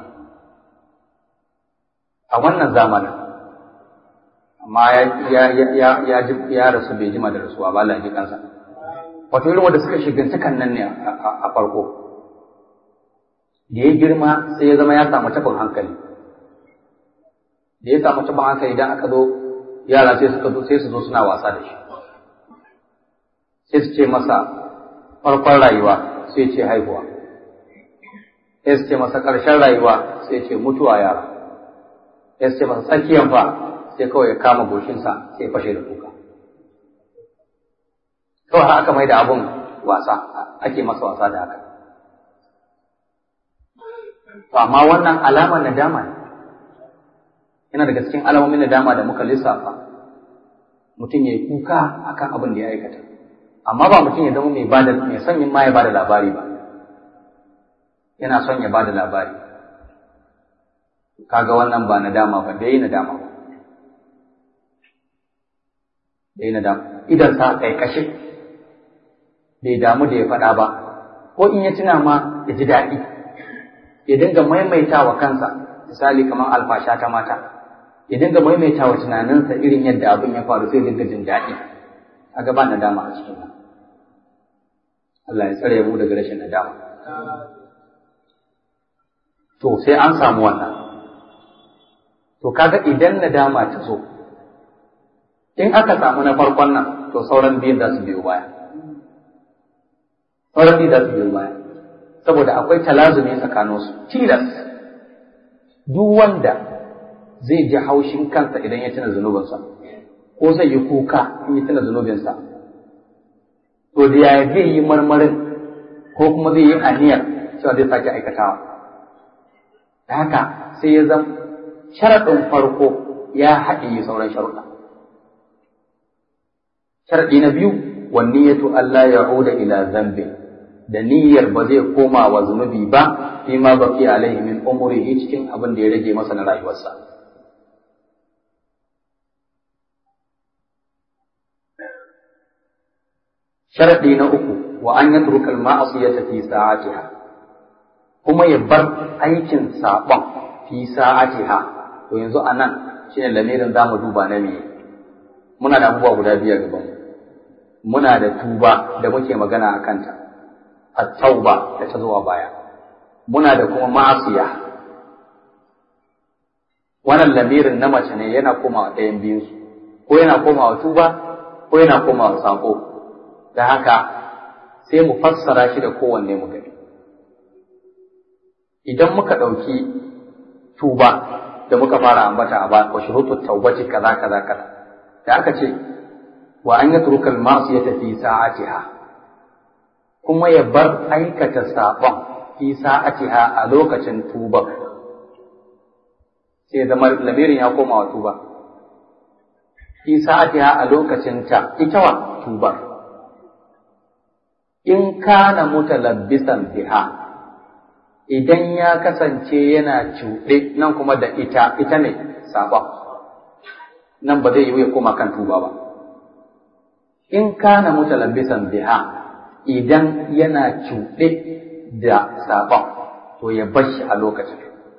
a wannan zamanin amma ya ya ya ya rasu bai jima da rasuwa ba Allah ya ji kansa wato irin wanda suka shigantakan nan ne a farko da ya girma sai ya zama ya samu tabin hankali da ya samu tabin hankali idan aka zo yara sai suka zo sai su zo suna wasa da shi sai su ce masa farkon rayuwa sai ce haihuwa sai su ce masa ƙarshen rayuwa sai ce mutuwa yara sai su ce masa tsakiyan fa sai kawai ya kama goshinsa sai ya fashe da kuka kawai har aka mai da abun wasa ake masa wasa da haka to amma wannan alamar nadama ne yana daga cikin alamomin nadama da muka lissafa mutum ya yi kuka akan abin da ya aikata amma ba mutum ya zama mai bada mai son yin ma ya bada labari ba yana son ya bada labari kaga wannan ba nadama ba bai nadama ba bai nadama idan sa kai kashe bai damu da ya faɗa ba ko in ya tuna ma ya ji daɗi ya dinga maimaita wa kansa misali kamar alfasha ta mata ya dinga maimaita wa tunaninsa irin yadda abin ya faru sai dinga jin daɗi a gaba nadama a cikin nan Allah ya tsare mu daga rashin nadama to sai an samu wannan to kaga idan nadama ta zo in aka samu na farkon nan to sauran biyun za su biyo baya sauran biyun za su biyo baya saboda akwai talazumi tsakaninsu tilas duk wanda zai ji haushin kansa idan ya tuna zunubinsa ko zai yi kuka in ya tuna zunubinsa to da yaya zai yi marmarin ko kuma zai yi aniyar cewa zai sake aikatawa da haka sai ya zama sharaɗin farko ya haɗe sauran sharuɗa sharaɗi na biyu wa niyyatu Allah ya'uda ila zambin da niyyar ba zai koma wa zunubi ba fi ma baki alaihi min umrihi cikin abin da ya rage masa na rayuwarsa sharadi na uku wa an yatruka al-ma'siyata fi sa'atiha kuma ya bar aikin sabon fi sa'atiha to yanzu anan shine lamirin zamu duba na me muna da abubuwa guda biyar gaban muna da tuba da muke magana a kanta at-tauba da ta zuwa baya muna da kuma ma'asiya wannan lamirin na mace ne yana komawa ɗayan biyun su ko yana komawa tuba ko yana komawa sako da haka sai mu fassara shi da kowanne mu gani idan muka ɗauki tuba da muka fara ambata a baya wa shurutu taubati kaza kaza kaza da aka ce wa an yatruka al-ma'siyata fi sa'atiha kuma ya bar aikata saɓon fi sa'atiha a lokacin tuba sai zama lamirin ya koma wa tuba fi sa'atiha a lokacin ta ita wa tuba in kana mutalabbisan biha idan ya kasance yana cuɗe nan kuma da ita ita ne saɓon nan ba zai yi ya koma kan tuba ba in kana mutalabbisan biha idan yana cuɗe da saɓon to ya bar shi a lokacin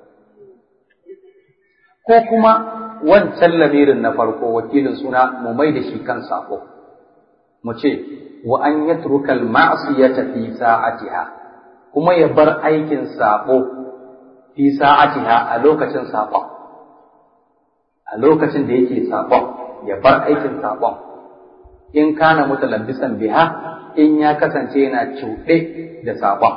ko kuma wancan lamirin na farko wakilin suna mu mai da shi kan saƙo mu ce wa an yatruka al-ma'siyata fi sa'atiha kuma ya bar aikin saɓo fi sa'atiha a lokacin saɓon a lokacin da yake saɓon ya bar aikin saɓon in kana mutalabbisan biha in ya kasance yana cuɗe da saɓon.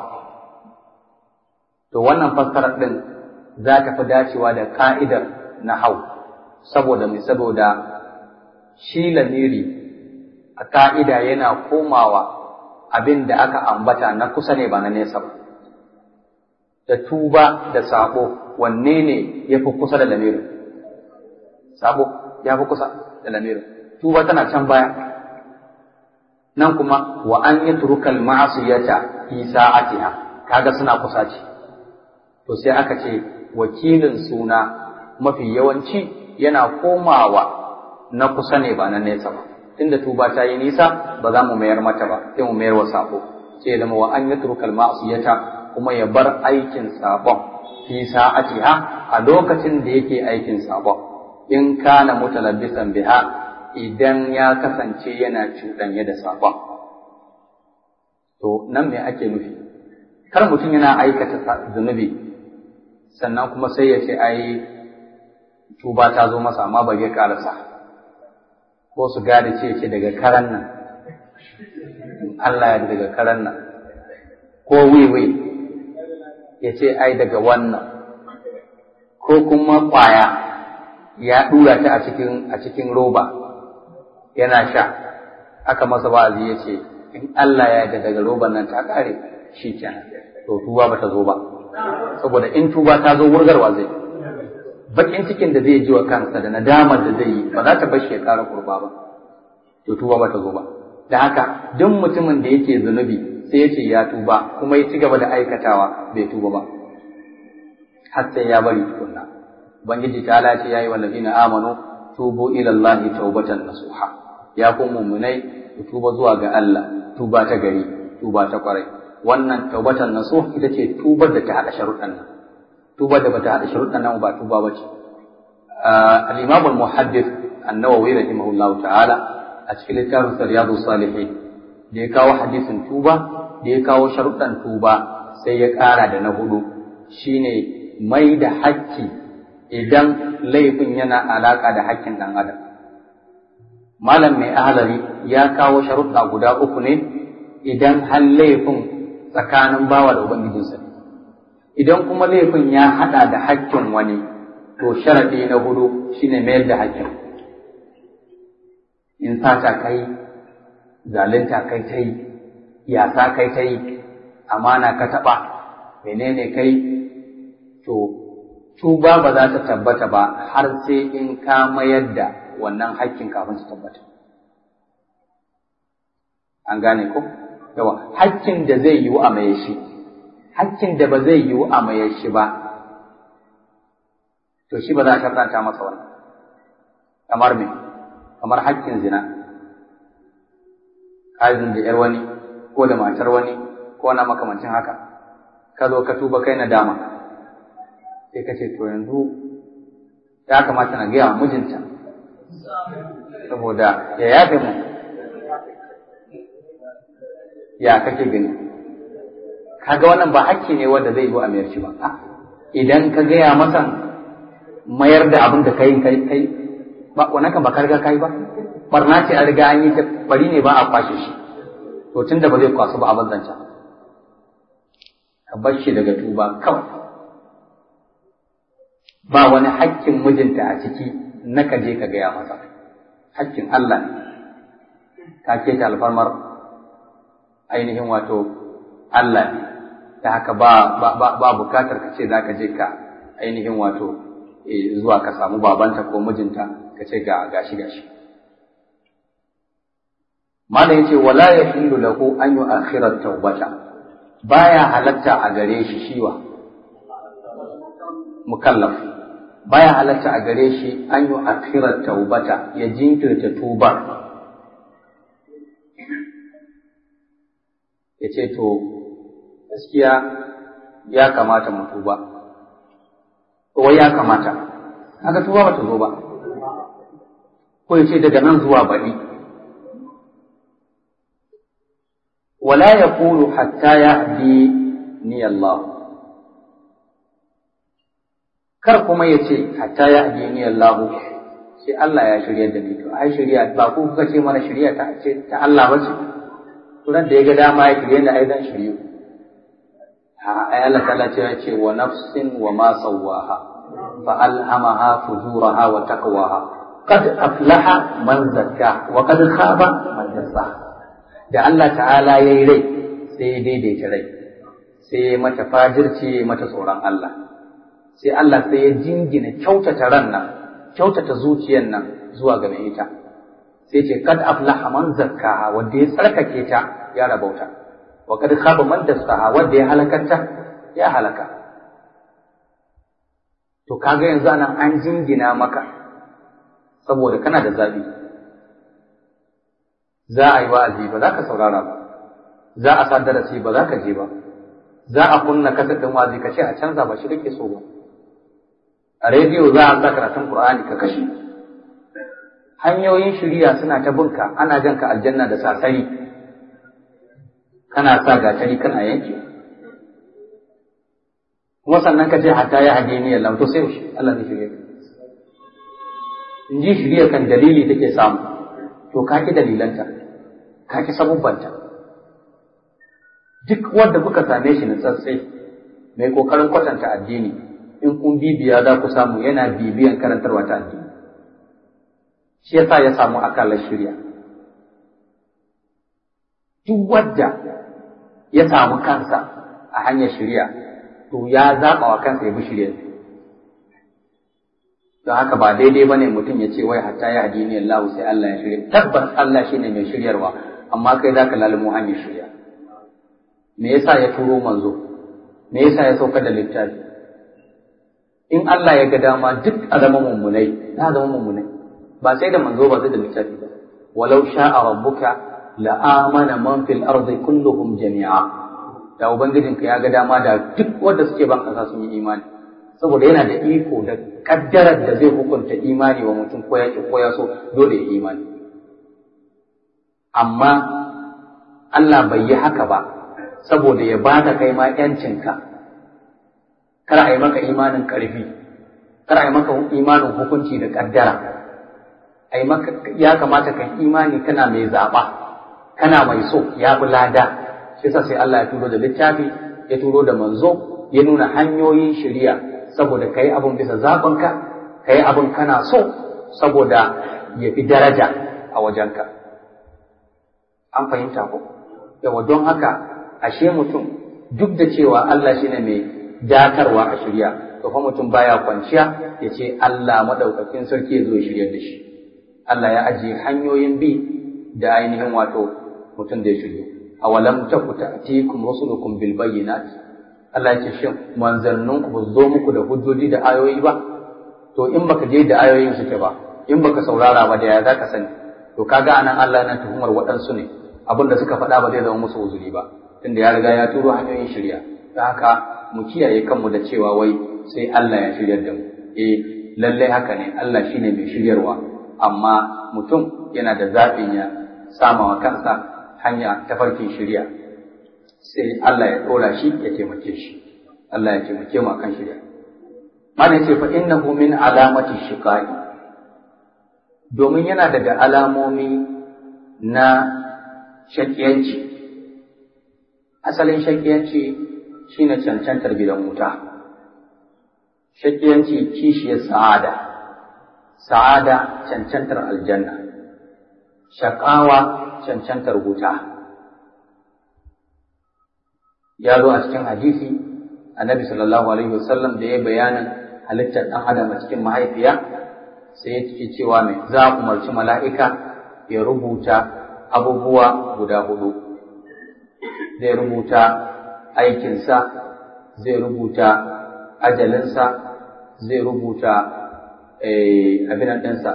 To wannan fassarar ɗin za ta fi dacewa da ka'idar na hau, saboda mai saboda shi lamiri a ka'ida yana komawa abin da aka ambata na kusa ne ba na nesa ba. Da tuba da saɓo wanne ne ya fi kusa da lamirin? Saɓo ya fi kusa da lamirin. Tuba tana can baya. nan kuma wa an yi turukal ma'asiyata fi sa'atiha kaga suna kusa ce to sai aka ce wakilin suna mafi yawanci yana komawa na kusa ne ba na nesa ba tunda tuba ta yi nisa ba za mu mayar mata ba sai mu mayar wa sako sai ya zama wa an yi turukal ma'asiyata kuma ya bar aikin sabon fi sa'atiha a lokacin da yake aikin sabon in kana mutalabbisan biha idan ya kasance yana cuɗanye da saƙon. To, nan me ake nufi? Kar mutum yana aikata zunubi, sannan kuma sai ya ce, ai, tuba ta zo masa amma ba zai ƙarasa. Ko su gane ce ce daga karan nan, Allah ya daga karan nan, ko wiwi ya ce, ai, daga wannan, ko kuma ƙwaya ya ɗura ta a cikin roba. yana sha aka masa wa'azi ya ce in Allah ya yarda daga roban nan ta kare shi kenan to tuba ba ta zo ba saboda in tuba ta zo wurgarwa zai bakin cikin da zai ji wa kansa da nadamar da zai yi ba za ta bar shi ya kara kurba ba to tuba ba ta zo ba da haka duk mutumin da yake zunubi sai ya ce ya tuba kuma ya ci gaba da aikatawa bai tuba ba har sai ya bari tukunna ubangiji ta ce yayi wallazina amanu tubu ila allahi taubatan nasuha ya ku mu'minai ku tuba zuwa ga Allah tuba ta gari tuba ta kwarai wannan taubatan nasuh ita ce tubar da ta hada sharuɗan nan tubar da bata hada sharuɗan nan ba tuba bace al-imam al-muhaddith an-nawawi rahimahullahu ta'ala a cikin littafin riyadu salihin da ya kawo hadisin tuba da ya kawo sharuɗan tuba sai ya ƙara da na hudu shine mai da hakki idan laifin yana alaƙa da hakkin ɗan adam malam mai ahalari ya kawo sharuɗa guda uku ne idan har laifin tsakanin bawa da ubangijinsa idan kuma laifin ya haɗa da hakkin wani to sharaɗi na hudu shine mayar da hakkin in sata kai zalunta kai ta yi yasa kai ta yi amana ka taɓa menene kai to tuba ba za ta tabbata ba har sai in ka mayar da wannan hakkin kafin su tabbata an gane ko yawa hakkin da zai yiwu a maye shi hakkin da ba zai yiwu a maye shi ba to shi ba za a sharɗanta masa wannan kamar me kamar hakkin zina kazin da ‘yar wani ko da matar wani ko na makamancin haka ka zo ka tuba kai na dama sai ka ce to yanzu ya kamata na gaya wa mijinta saboda ya yafe mu ya kake gani kaga wannan ba hakki ne wanda zai yi a mayar shi ba idan ka gaya masa mayar da abin da kai kai kai ba wannan kan ba ka riga kai ba barna ce a riga an yi ta bari ne ba a kwashe shi to tun da ba zai kwasu ba a banzanta ka bar shi daga tuba kawai ba wani hakkin mijinta a ciki na ka je ka gaya masa hakkin Allah ne ka ce ta alfarmar ainihin wato Allah ne ta haka ba ba ba bukatar ka ce za ka je ka ainihin wato zuwa ka samu babanta ko mijinta ka ce ga gashi gashi Malam yace wala yahillu lahu an yu'akhkhira tawbata baya halatta a gare shi shiwa mukallaf baya halatta a gare shi an yu'akhkhira tawbata ya jinkirta tuba yace to gaskiya ya kamata mu tuba wai ya kamata kaga tuba bata zo ba ko yace daga nan zuwa baɗi ولا يقول حتى يهديني الله kar kuma ya ce hatta ya ni Allah sai Allah ya shirya da ni to ai shirya ba ku kuka ce mana shirya ta ce ta Allah ba ce to da ya ga dama ya shirya da ai dan shiryu ha ai Allah ta'ala ce ya ce wa nafsin wa ma sawaha fa alhamaha fujuraha wa taqwaha qad aflaha man zakka wa qad khaba man dassaha da Allah ta'ala ya yi rai sai ya daidaita rai sai ya mata fajirci ya mata tsoron Allah sai Allah sai ya jingina kyautata ran nan kyautata zuciyar nan zuwa ga mai ita sai ce kad aflaha man zakkaha wanda ya tsarkake ta ya rabauta wa kad khaba man dassaha wanda ya halakanta ya halaka to kaga yanzu anan an jingina maka saboda kana da zabi za a yi wa'azi ba za ka saurara ba za a sa darasi ba za ka je ba za a kunna kasar ɗin wa'azi ka ce a canza ba shi kake so ba a rediyo za a sa karatun Qur'ani ka kashe hanyoyin shiriya suna ta bunka ana jan ka aljanna da sasari kana sa gatari kana yanke kuma sannan ka ce hatta ya hage ni Allah to sai Allah ne shirye in ji shiriya kan dalili take samu to ka ki dalilanta ka ki sabubbanta duk wanda kuka same shi na tsatsai mai kokarin kwatanta addini in kun bibiya za ku samu yana bibiyan karantarwa ta addini shi yasa ya samu akalar shirya duk wadda ya samu kansa a hanyar shirya to ya zaɓa wa kansa ya bi shirya don haka ba daidai ba ne mutum ya ce wai hatta ya hadini Allah sai Allah ya shirya tabbas Allah shine mai shiryarwa amma kai za ka lalimo hanyar shirya me yasa ya turo manzo me yasa ya sauka da littafi in Allah ya ga dama duk a zama mummunai na zama mummunai ba sai da manzo ba sai da littafi ba walau sha'a rabbuka la amana man fil ardi kulluhum jami'a da ubangijinka ya ga dama da duk wanda suke ban kasa sun yi imani saboda yana da iko da kaddarar da zai hukunta imani wa mutum ko ya ko ya so dole ya imani amma Allah bai yi haka ba saboda ya baka kai ma yancinka kar a yi maka imanin ƙarfi kar a yi maka imanin hukunci da kaddara a yi maka ya kamata kan imani kana mai zaɓa kana mai so ya bi lada shi yasa sai Allah ya turo da littafi ya turo da manzo ya nuna hanyoyin shari'a saboda kai abun bisa zaɓinka kai abun kana so saboda ya fi daraja a wajenka an fahimta ko yawa don haka ashe mutum duk da cewa Allah shine mai datarwa a shirya to fa mutum baya kwanciya ya ce Allah madaukakin sarki ya zo ya shiryar da shi Allah ya ajiye hanyoyin bi da ainihin wato mutum da ya shirya awalam taku ta'tikum rusulukum bil bayyinat Allah ya ce shin manzanninku ba zo muku da hujjoji da ayoyi ba to in baka je da ayoyin suke ba in baka saurara ba da ya zaka sani to kaga anan Allah yana tuhumar waɗansu ne abin da suka faɗa ba zai zama musu uzuri ba tunda ya riga ya turo hanyoyin shirya da haka mu kiyaye kanmu da cewa wai sai Allah ya shiryar da mu eh lallai haka ne Allah shine mai shiryarwa amma mutum yana da zaɓin ya sama wa kansa hanya ta farkin shirya sai Allah ya ɗora shi ya taimake shi Allah ya taimake mu akan shirya mana ce fa innahu min alamati shiqai domin yana daga alamomi na shakiyanci asalin shakiyanci shine cancantar gidan wuta shakiyanci kishiyar sa'ada sa'ada cancantar aljanna shakawa cancantar wuta ya zo a cikin hadisi annabi sallallahu alaihi wasallam da ya bayanin halittar ɗan adam a cikin mahaifiya sai ya ce cewa mai za a umarci mala'ika ya rubuta abubuwa guda hudu zai rubuta aikinsa zai rubuta ajalinsa zai rubuta abin ɗinsa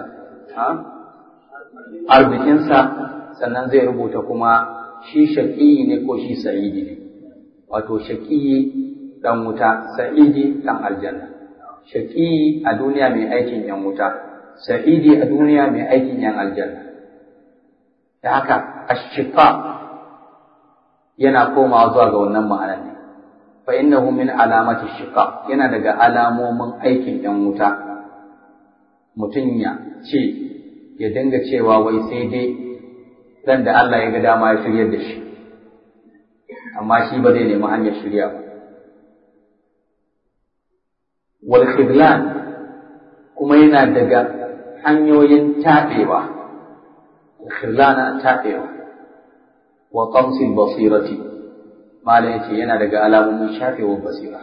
arzikinsa sannan zai rubuta kuma shi shaƙiyi ne ko shi sa'idi ne wato shaƙiyi ɗan wuta sa'idi ɗan aljanna shaƙiyi a duniya mai aikin ‘yan wuta sa'idi a duniya mai aikin ‘yan aljanna da haka ashifa yana komawa zuwa ga wannan ma'anar ne fa innahu min alamati shiqa yana daga alamomin aikin ‘yan wuta mutum ya ce ya dinga cewa wai sai dai dan da Allah ya ga dama ya shiryar da shi amma shi ba zai nemi hanyar shirya ba wal khidlan kuma yana daga hanyoyin taɓewa khidlana taɓewa wa qamsil basirati malam yace yana daga alamomin shafewar basira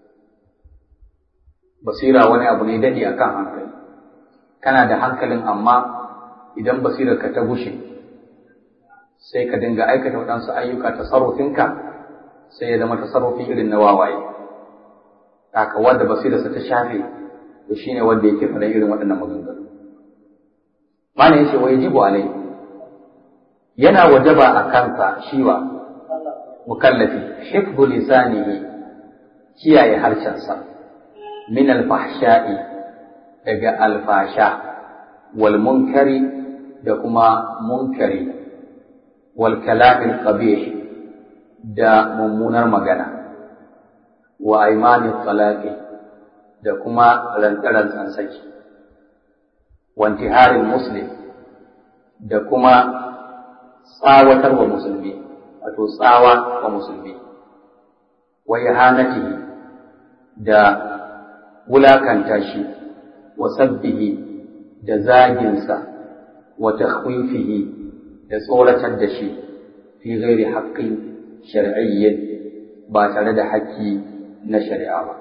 basira wani abu ne dadi akan hankali kana da hankalin amma idan basirar ka ta gushe sai ka dinga aikata waɗansu ayyuka tasarrufinka sai ya zama tasarrufi irin na wawaye haka wanda basirarsa ta shafe to shine wanda yake faɗa irin waɗannan maganganu mana yace wa yajibu alai yana wajaba a kansa shiwa mukallafi hifdhu lisanihi kiyaye harshensa min alfahsha'i daga alfasha wal munkari da kuma munkari wal kalamil qabih da mummunar magana wa aimanin talaqi da kuma rantsaran saki wa intiharin muslim da kuma tsawatar wa musulmi wato tsawa wa musulmi wa ihanatihi da wulakanta shi wa sabbihi da zaginsa wa takhwifihi da tsoratar da shi fi ghairi haqqin shar'iyyin ba tare da haƙƙi na shari'a ba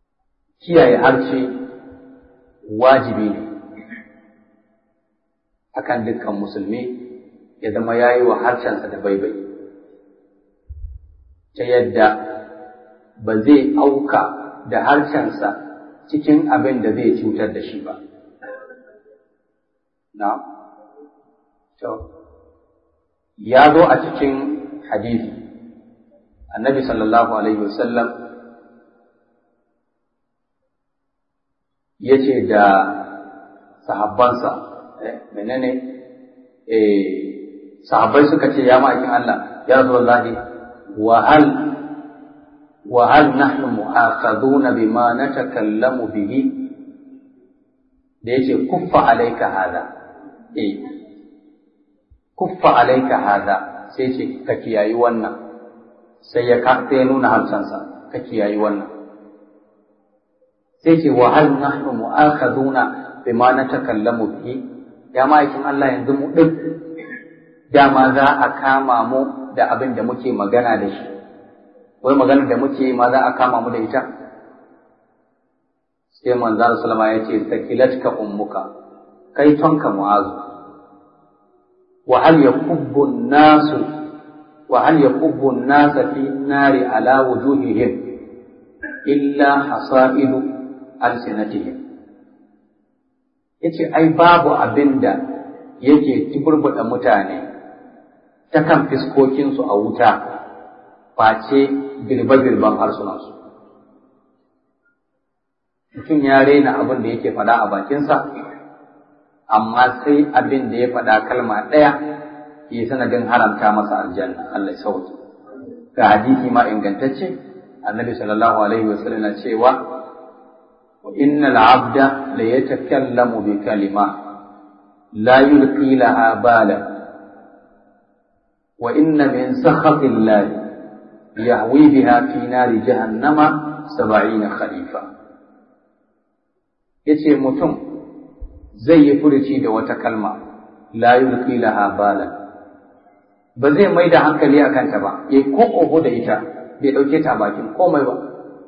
kiyaye harshe wajibi ne akan dukkan musulmi ya zama ya yi wa harshensa da baibai ta yadda ba zai auka da harshensa cikin abin da zai cutar da shi ba. Na? Ya zo a cikin hadisi, annabi sallallahu Alaihi wasallam ya ce da sahabbansa, menene eh sahabbai suka ce ya ma'aikin Allah, ya Rasulullahi, wa hal وهل نحن مؤاخذون بما نتكلم به da yace kuffa alaika hada eh kuffa alaika hada sai ce ka kiyayi wannan sai ya ka sai nuna hamsansa ka kiyayi wannan sai ce wa hal nahnu mu'akhaduna bima natakallamu bihi ya ma'aikin Allah yanzu mu din dama za a kama mu da abin da muke magana da shi wai maganar da muke ma za a kama mu da ita sai manzo sallama ya ce sakilatka ummuka kai tonka mu'azu wa hal yakubbu nasu wa hal yakubbu an-nas fi nari ala wujuhihim illa hasaidu alsinatihim yace ai babu abinda yake tuburbuɗa mutane ta kan fiskokinsu a wuta face girbe-girben harsunansu. Mutum ya raina abin da yake faɗa a bakinsa, amma sai abin da ya faɗa kalma ɗaya ya sanadin haramta masa aljanna, Allah ya sauki. Ga hadisi ma ingantacce, annabi sallallahu alaihi wa sallam na cewa, wa innal abda la yatakallamu bi kalima la yulqi laha bala wa inna min sakhatillahi يهوي بها في نار جهنم سبعين خليفة yace mutum zai yi furuci da wata kalma la yulqi laha bala ba zai mai da hankali a kanta ba ya ko kogo da ita bai dauke ta bakin komai ba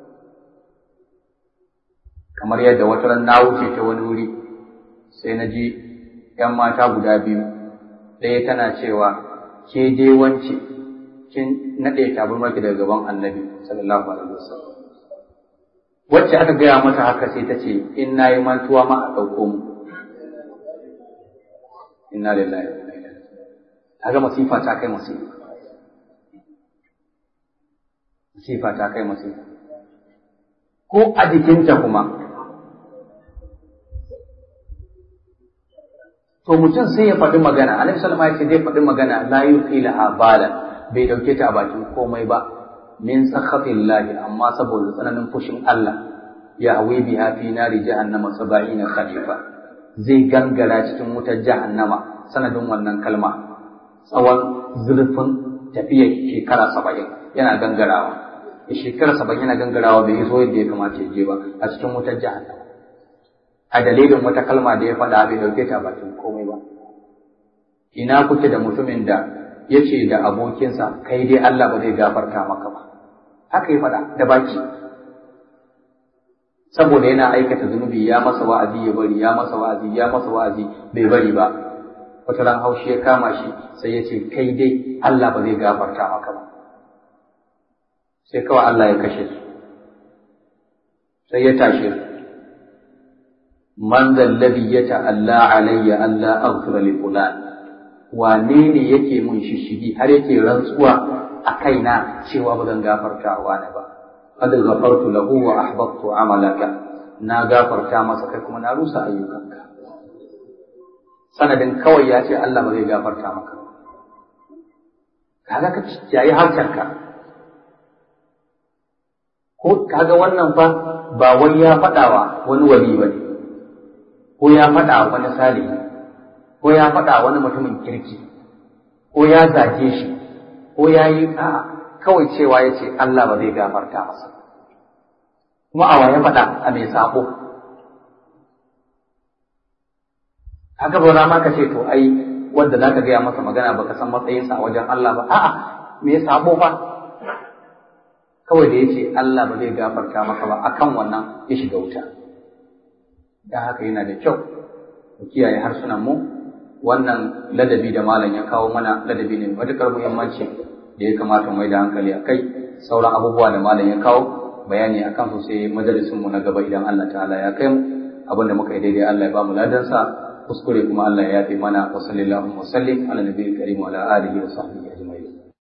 kamar yadda wata ran na wuce ta wani wuri sai na ji ‘yan mata guda biyu ɗaya tana cewa ke dai wance kin naɗe tabarmarki daga gaban annabi sallallahu alaihi wasallam wacce aka gaya mata haka sai ta ce in na yi mantuwa ma a ɗauko mu inna lillahi wa inna ilaihi kaga masifa ta kai masifa masifa ta kai masifa ko a jikinta kuma to mutum sai ya faɗi magana annabi sallallahu alaihi wasallam ya ce zai faɗi magana la yuqilaha balan bai dauke ta a bakin komai ba min sakhatillahi amma saboda tsananin fushin Allah ya hawi biha fi nari jahannama saba'ina khalifa zai gangara cikin wutar jahannama sanadin wannan kalma tsawon zurfin tafiyar shekara saba'in yana gangarawa ya shekara saba'in yana gangarawa bai iso yadda ya kamata ya je ba a cikin wutar jahannama a dalilin wata kalma da ya faɗa bai dauke ta bakin komai ba ina kuke da mutumin da ya ce da abokinsa kai dai Allah ba zai gafarta maka ba haka ya faɗa da baki saboda yana aikata zunubi ya masa wa'azi ya bari ya masa wa'azi ya masa wa'azi bai bari ba wata ran haushi ya kama shi sai ya ce kai dai Allah ba zai gafarta maka ba sai kawai Allah ya kashe su sai ya tashe su man zallabi ya ta'alla alayya Allah aghfira li fulan wane ne yake mun shishigi har yake rantsuwa a kaina cewa ba zan gafarta wa ne ba qad ghafartu lahu wa ahbabtu amalaka na gafarta masa kai kuma na rusa ayyukanka sanadin kawai ya ce Allah ba zai gafarta maka kaga ka yayi harkarka ko kaga wannan fa ba wai ya faɗawa wani wali ba ne ko ya faɗa wani salihi ko ya faɗa wani mutumin kirki ko ya zage shi ko ya yi a'a kawai cewa ya ce Allah ba zai gafarta masa kuma a waye faɗa a mai sako haka ba ma ka ce to ai wanda zaka gaya masa magana baka san matsayinsa a wajen Allah ba a'a me sabo fa kawai da yace Allah ba zai gafarta maka ba akan wannan ya shiga wuta dan haka yana da kyau mu kiyaye harsunan mu wannan ladabi da malam ya kawo mana ladabi ne matukar muhimmanci da ya kamata mai da hankali a kai sauran abubuwa da malam ya kawo bayani a kan su sai majalisin mu na gaba idan Allah ta'ala ya kai mu abin da muka yi daidai Allah ya ba mu ladansa kuskure kuma Allah ya yafe mana wa sallallahu wa sallim ala nabiyil karim wa ala alihi wa sahbihi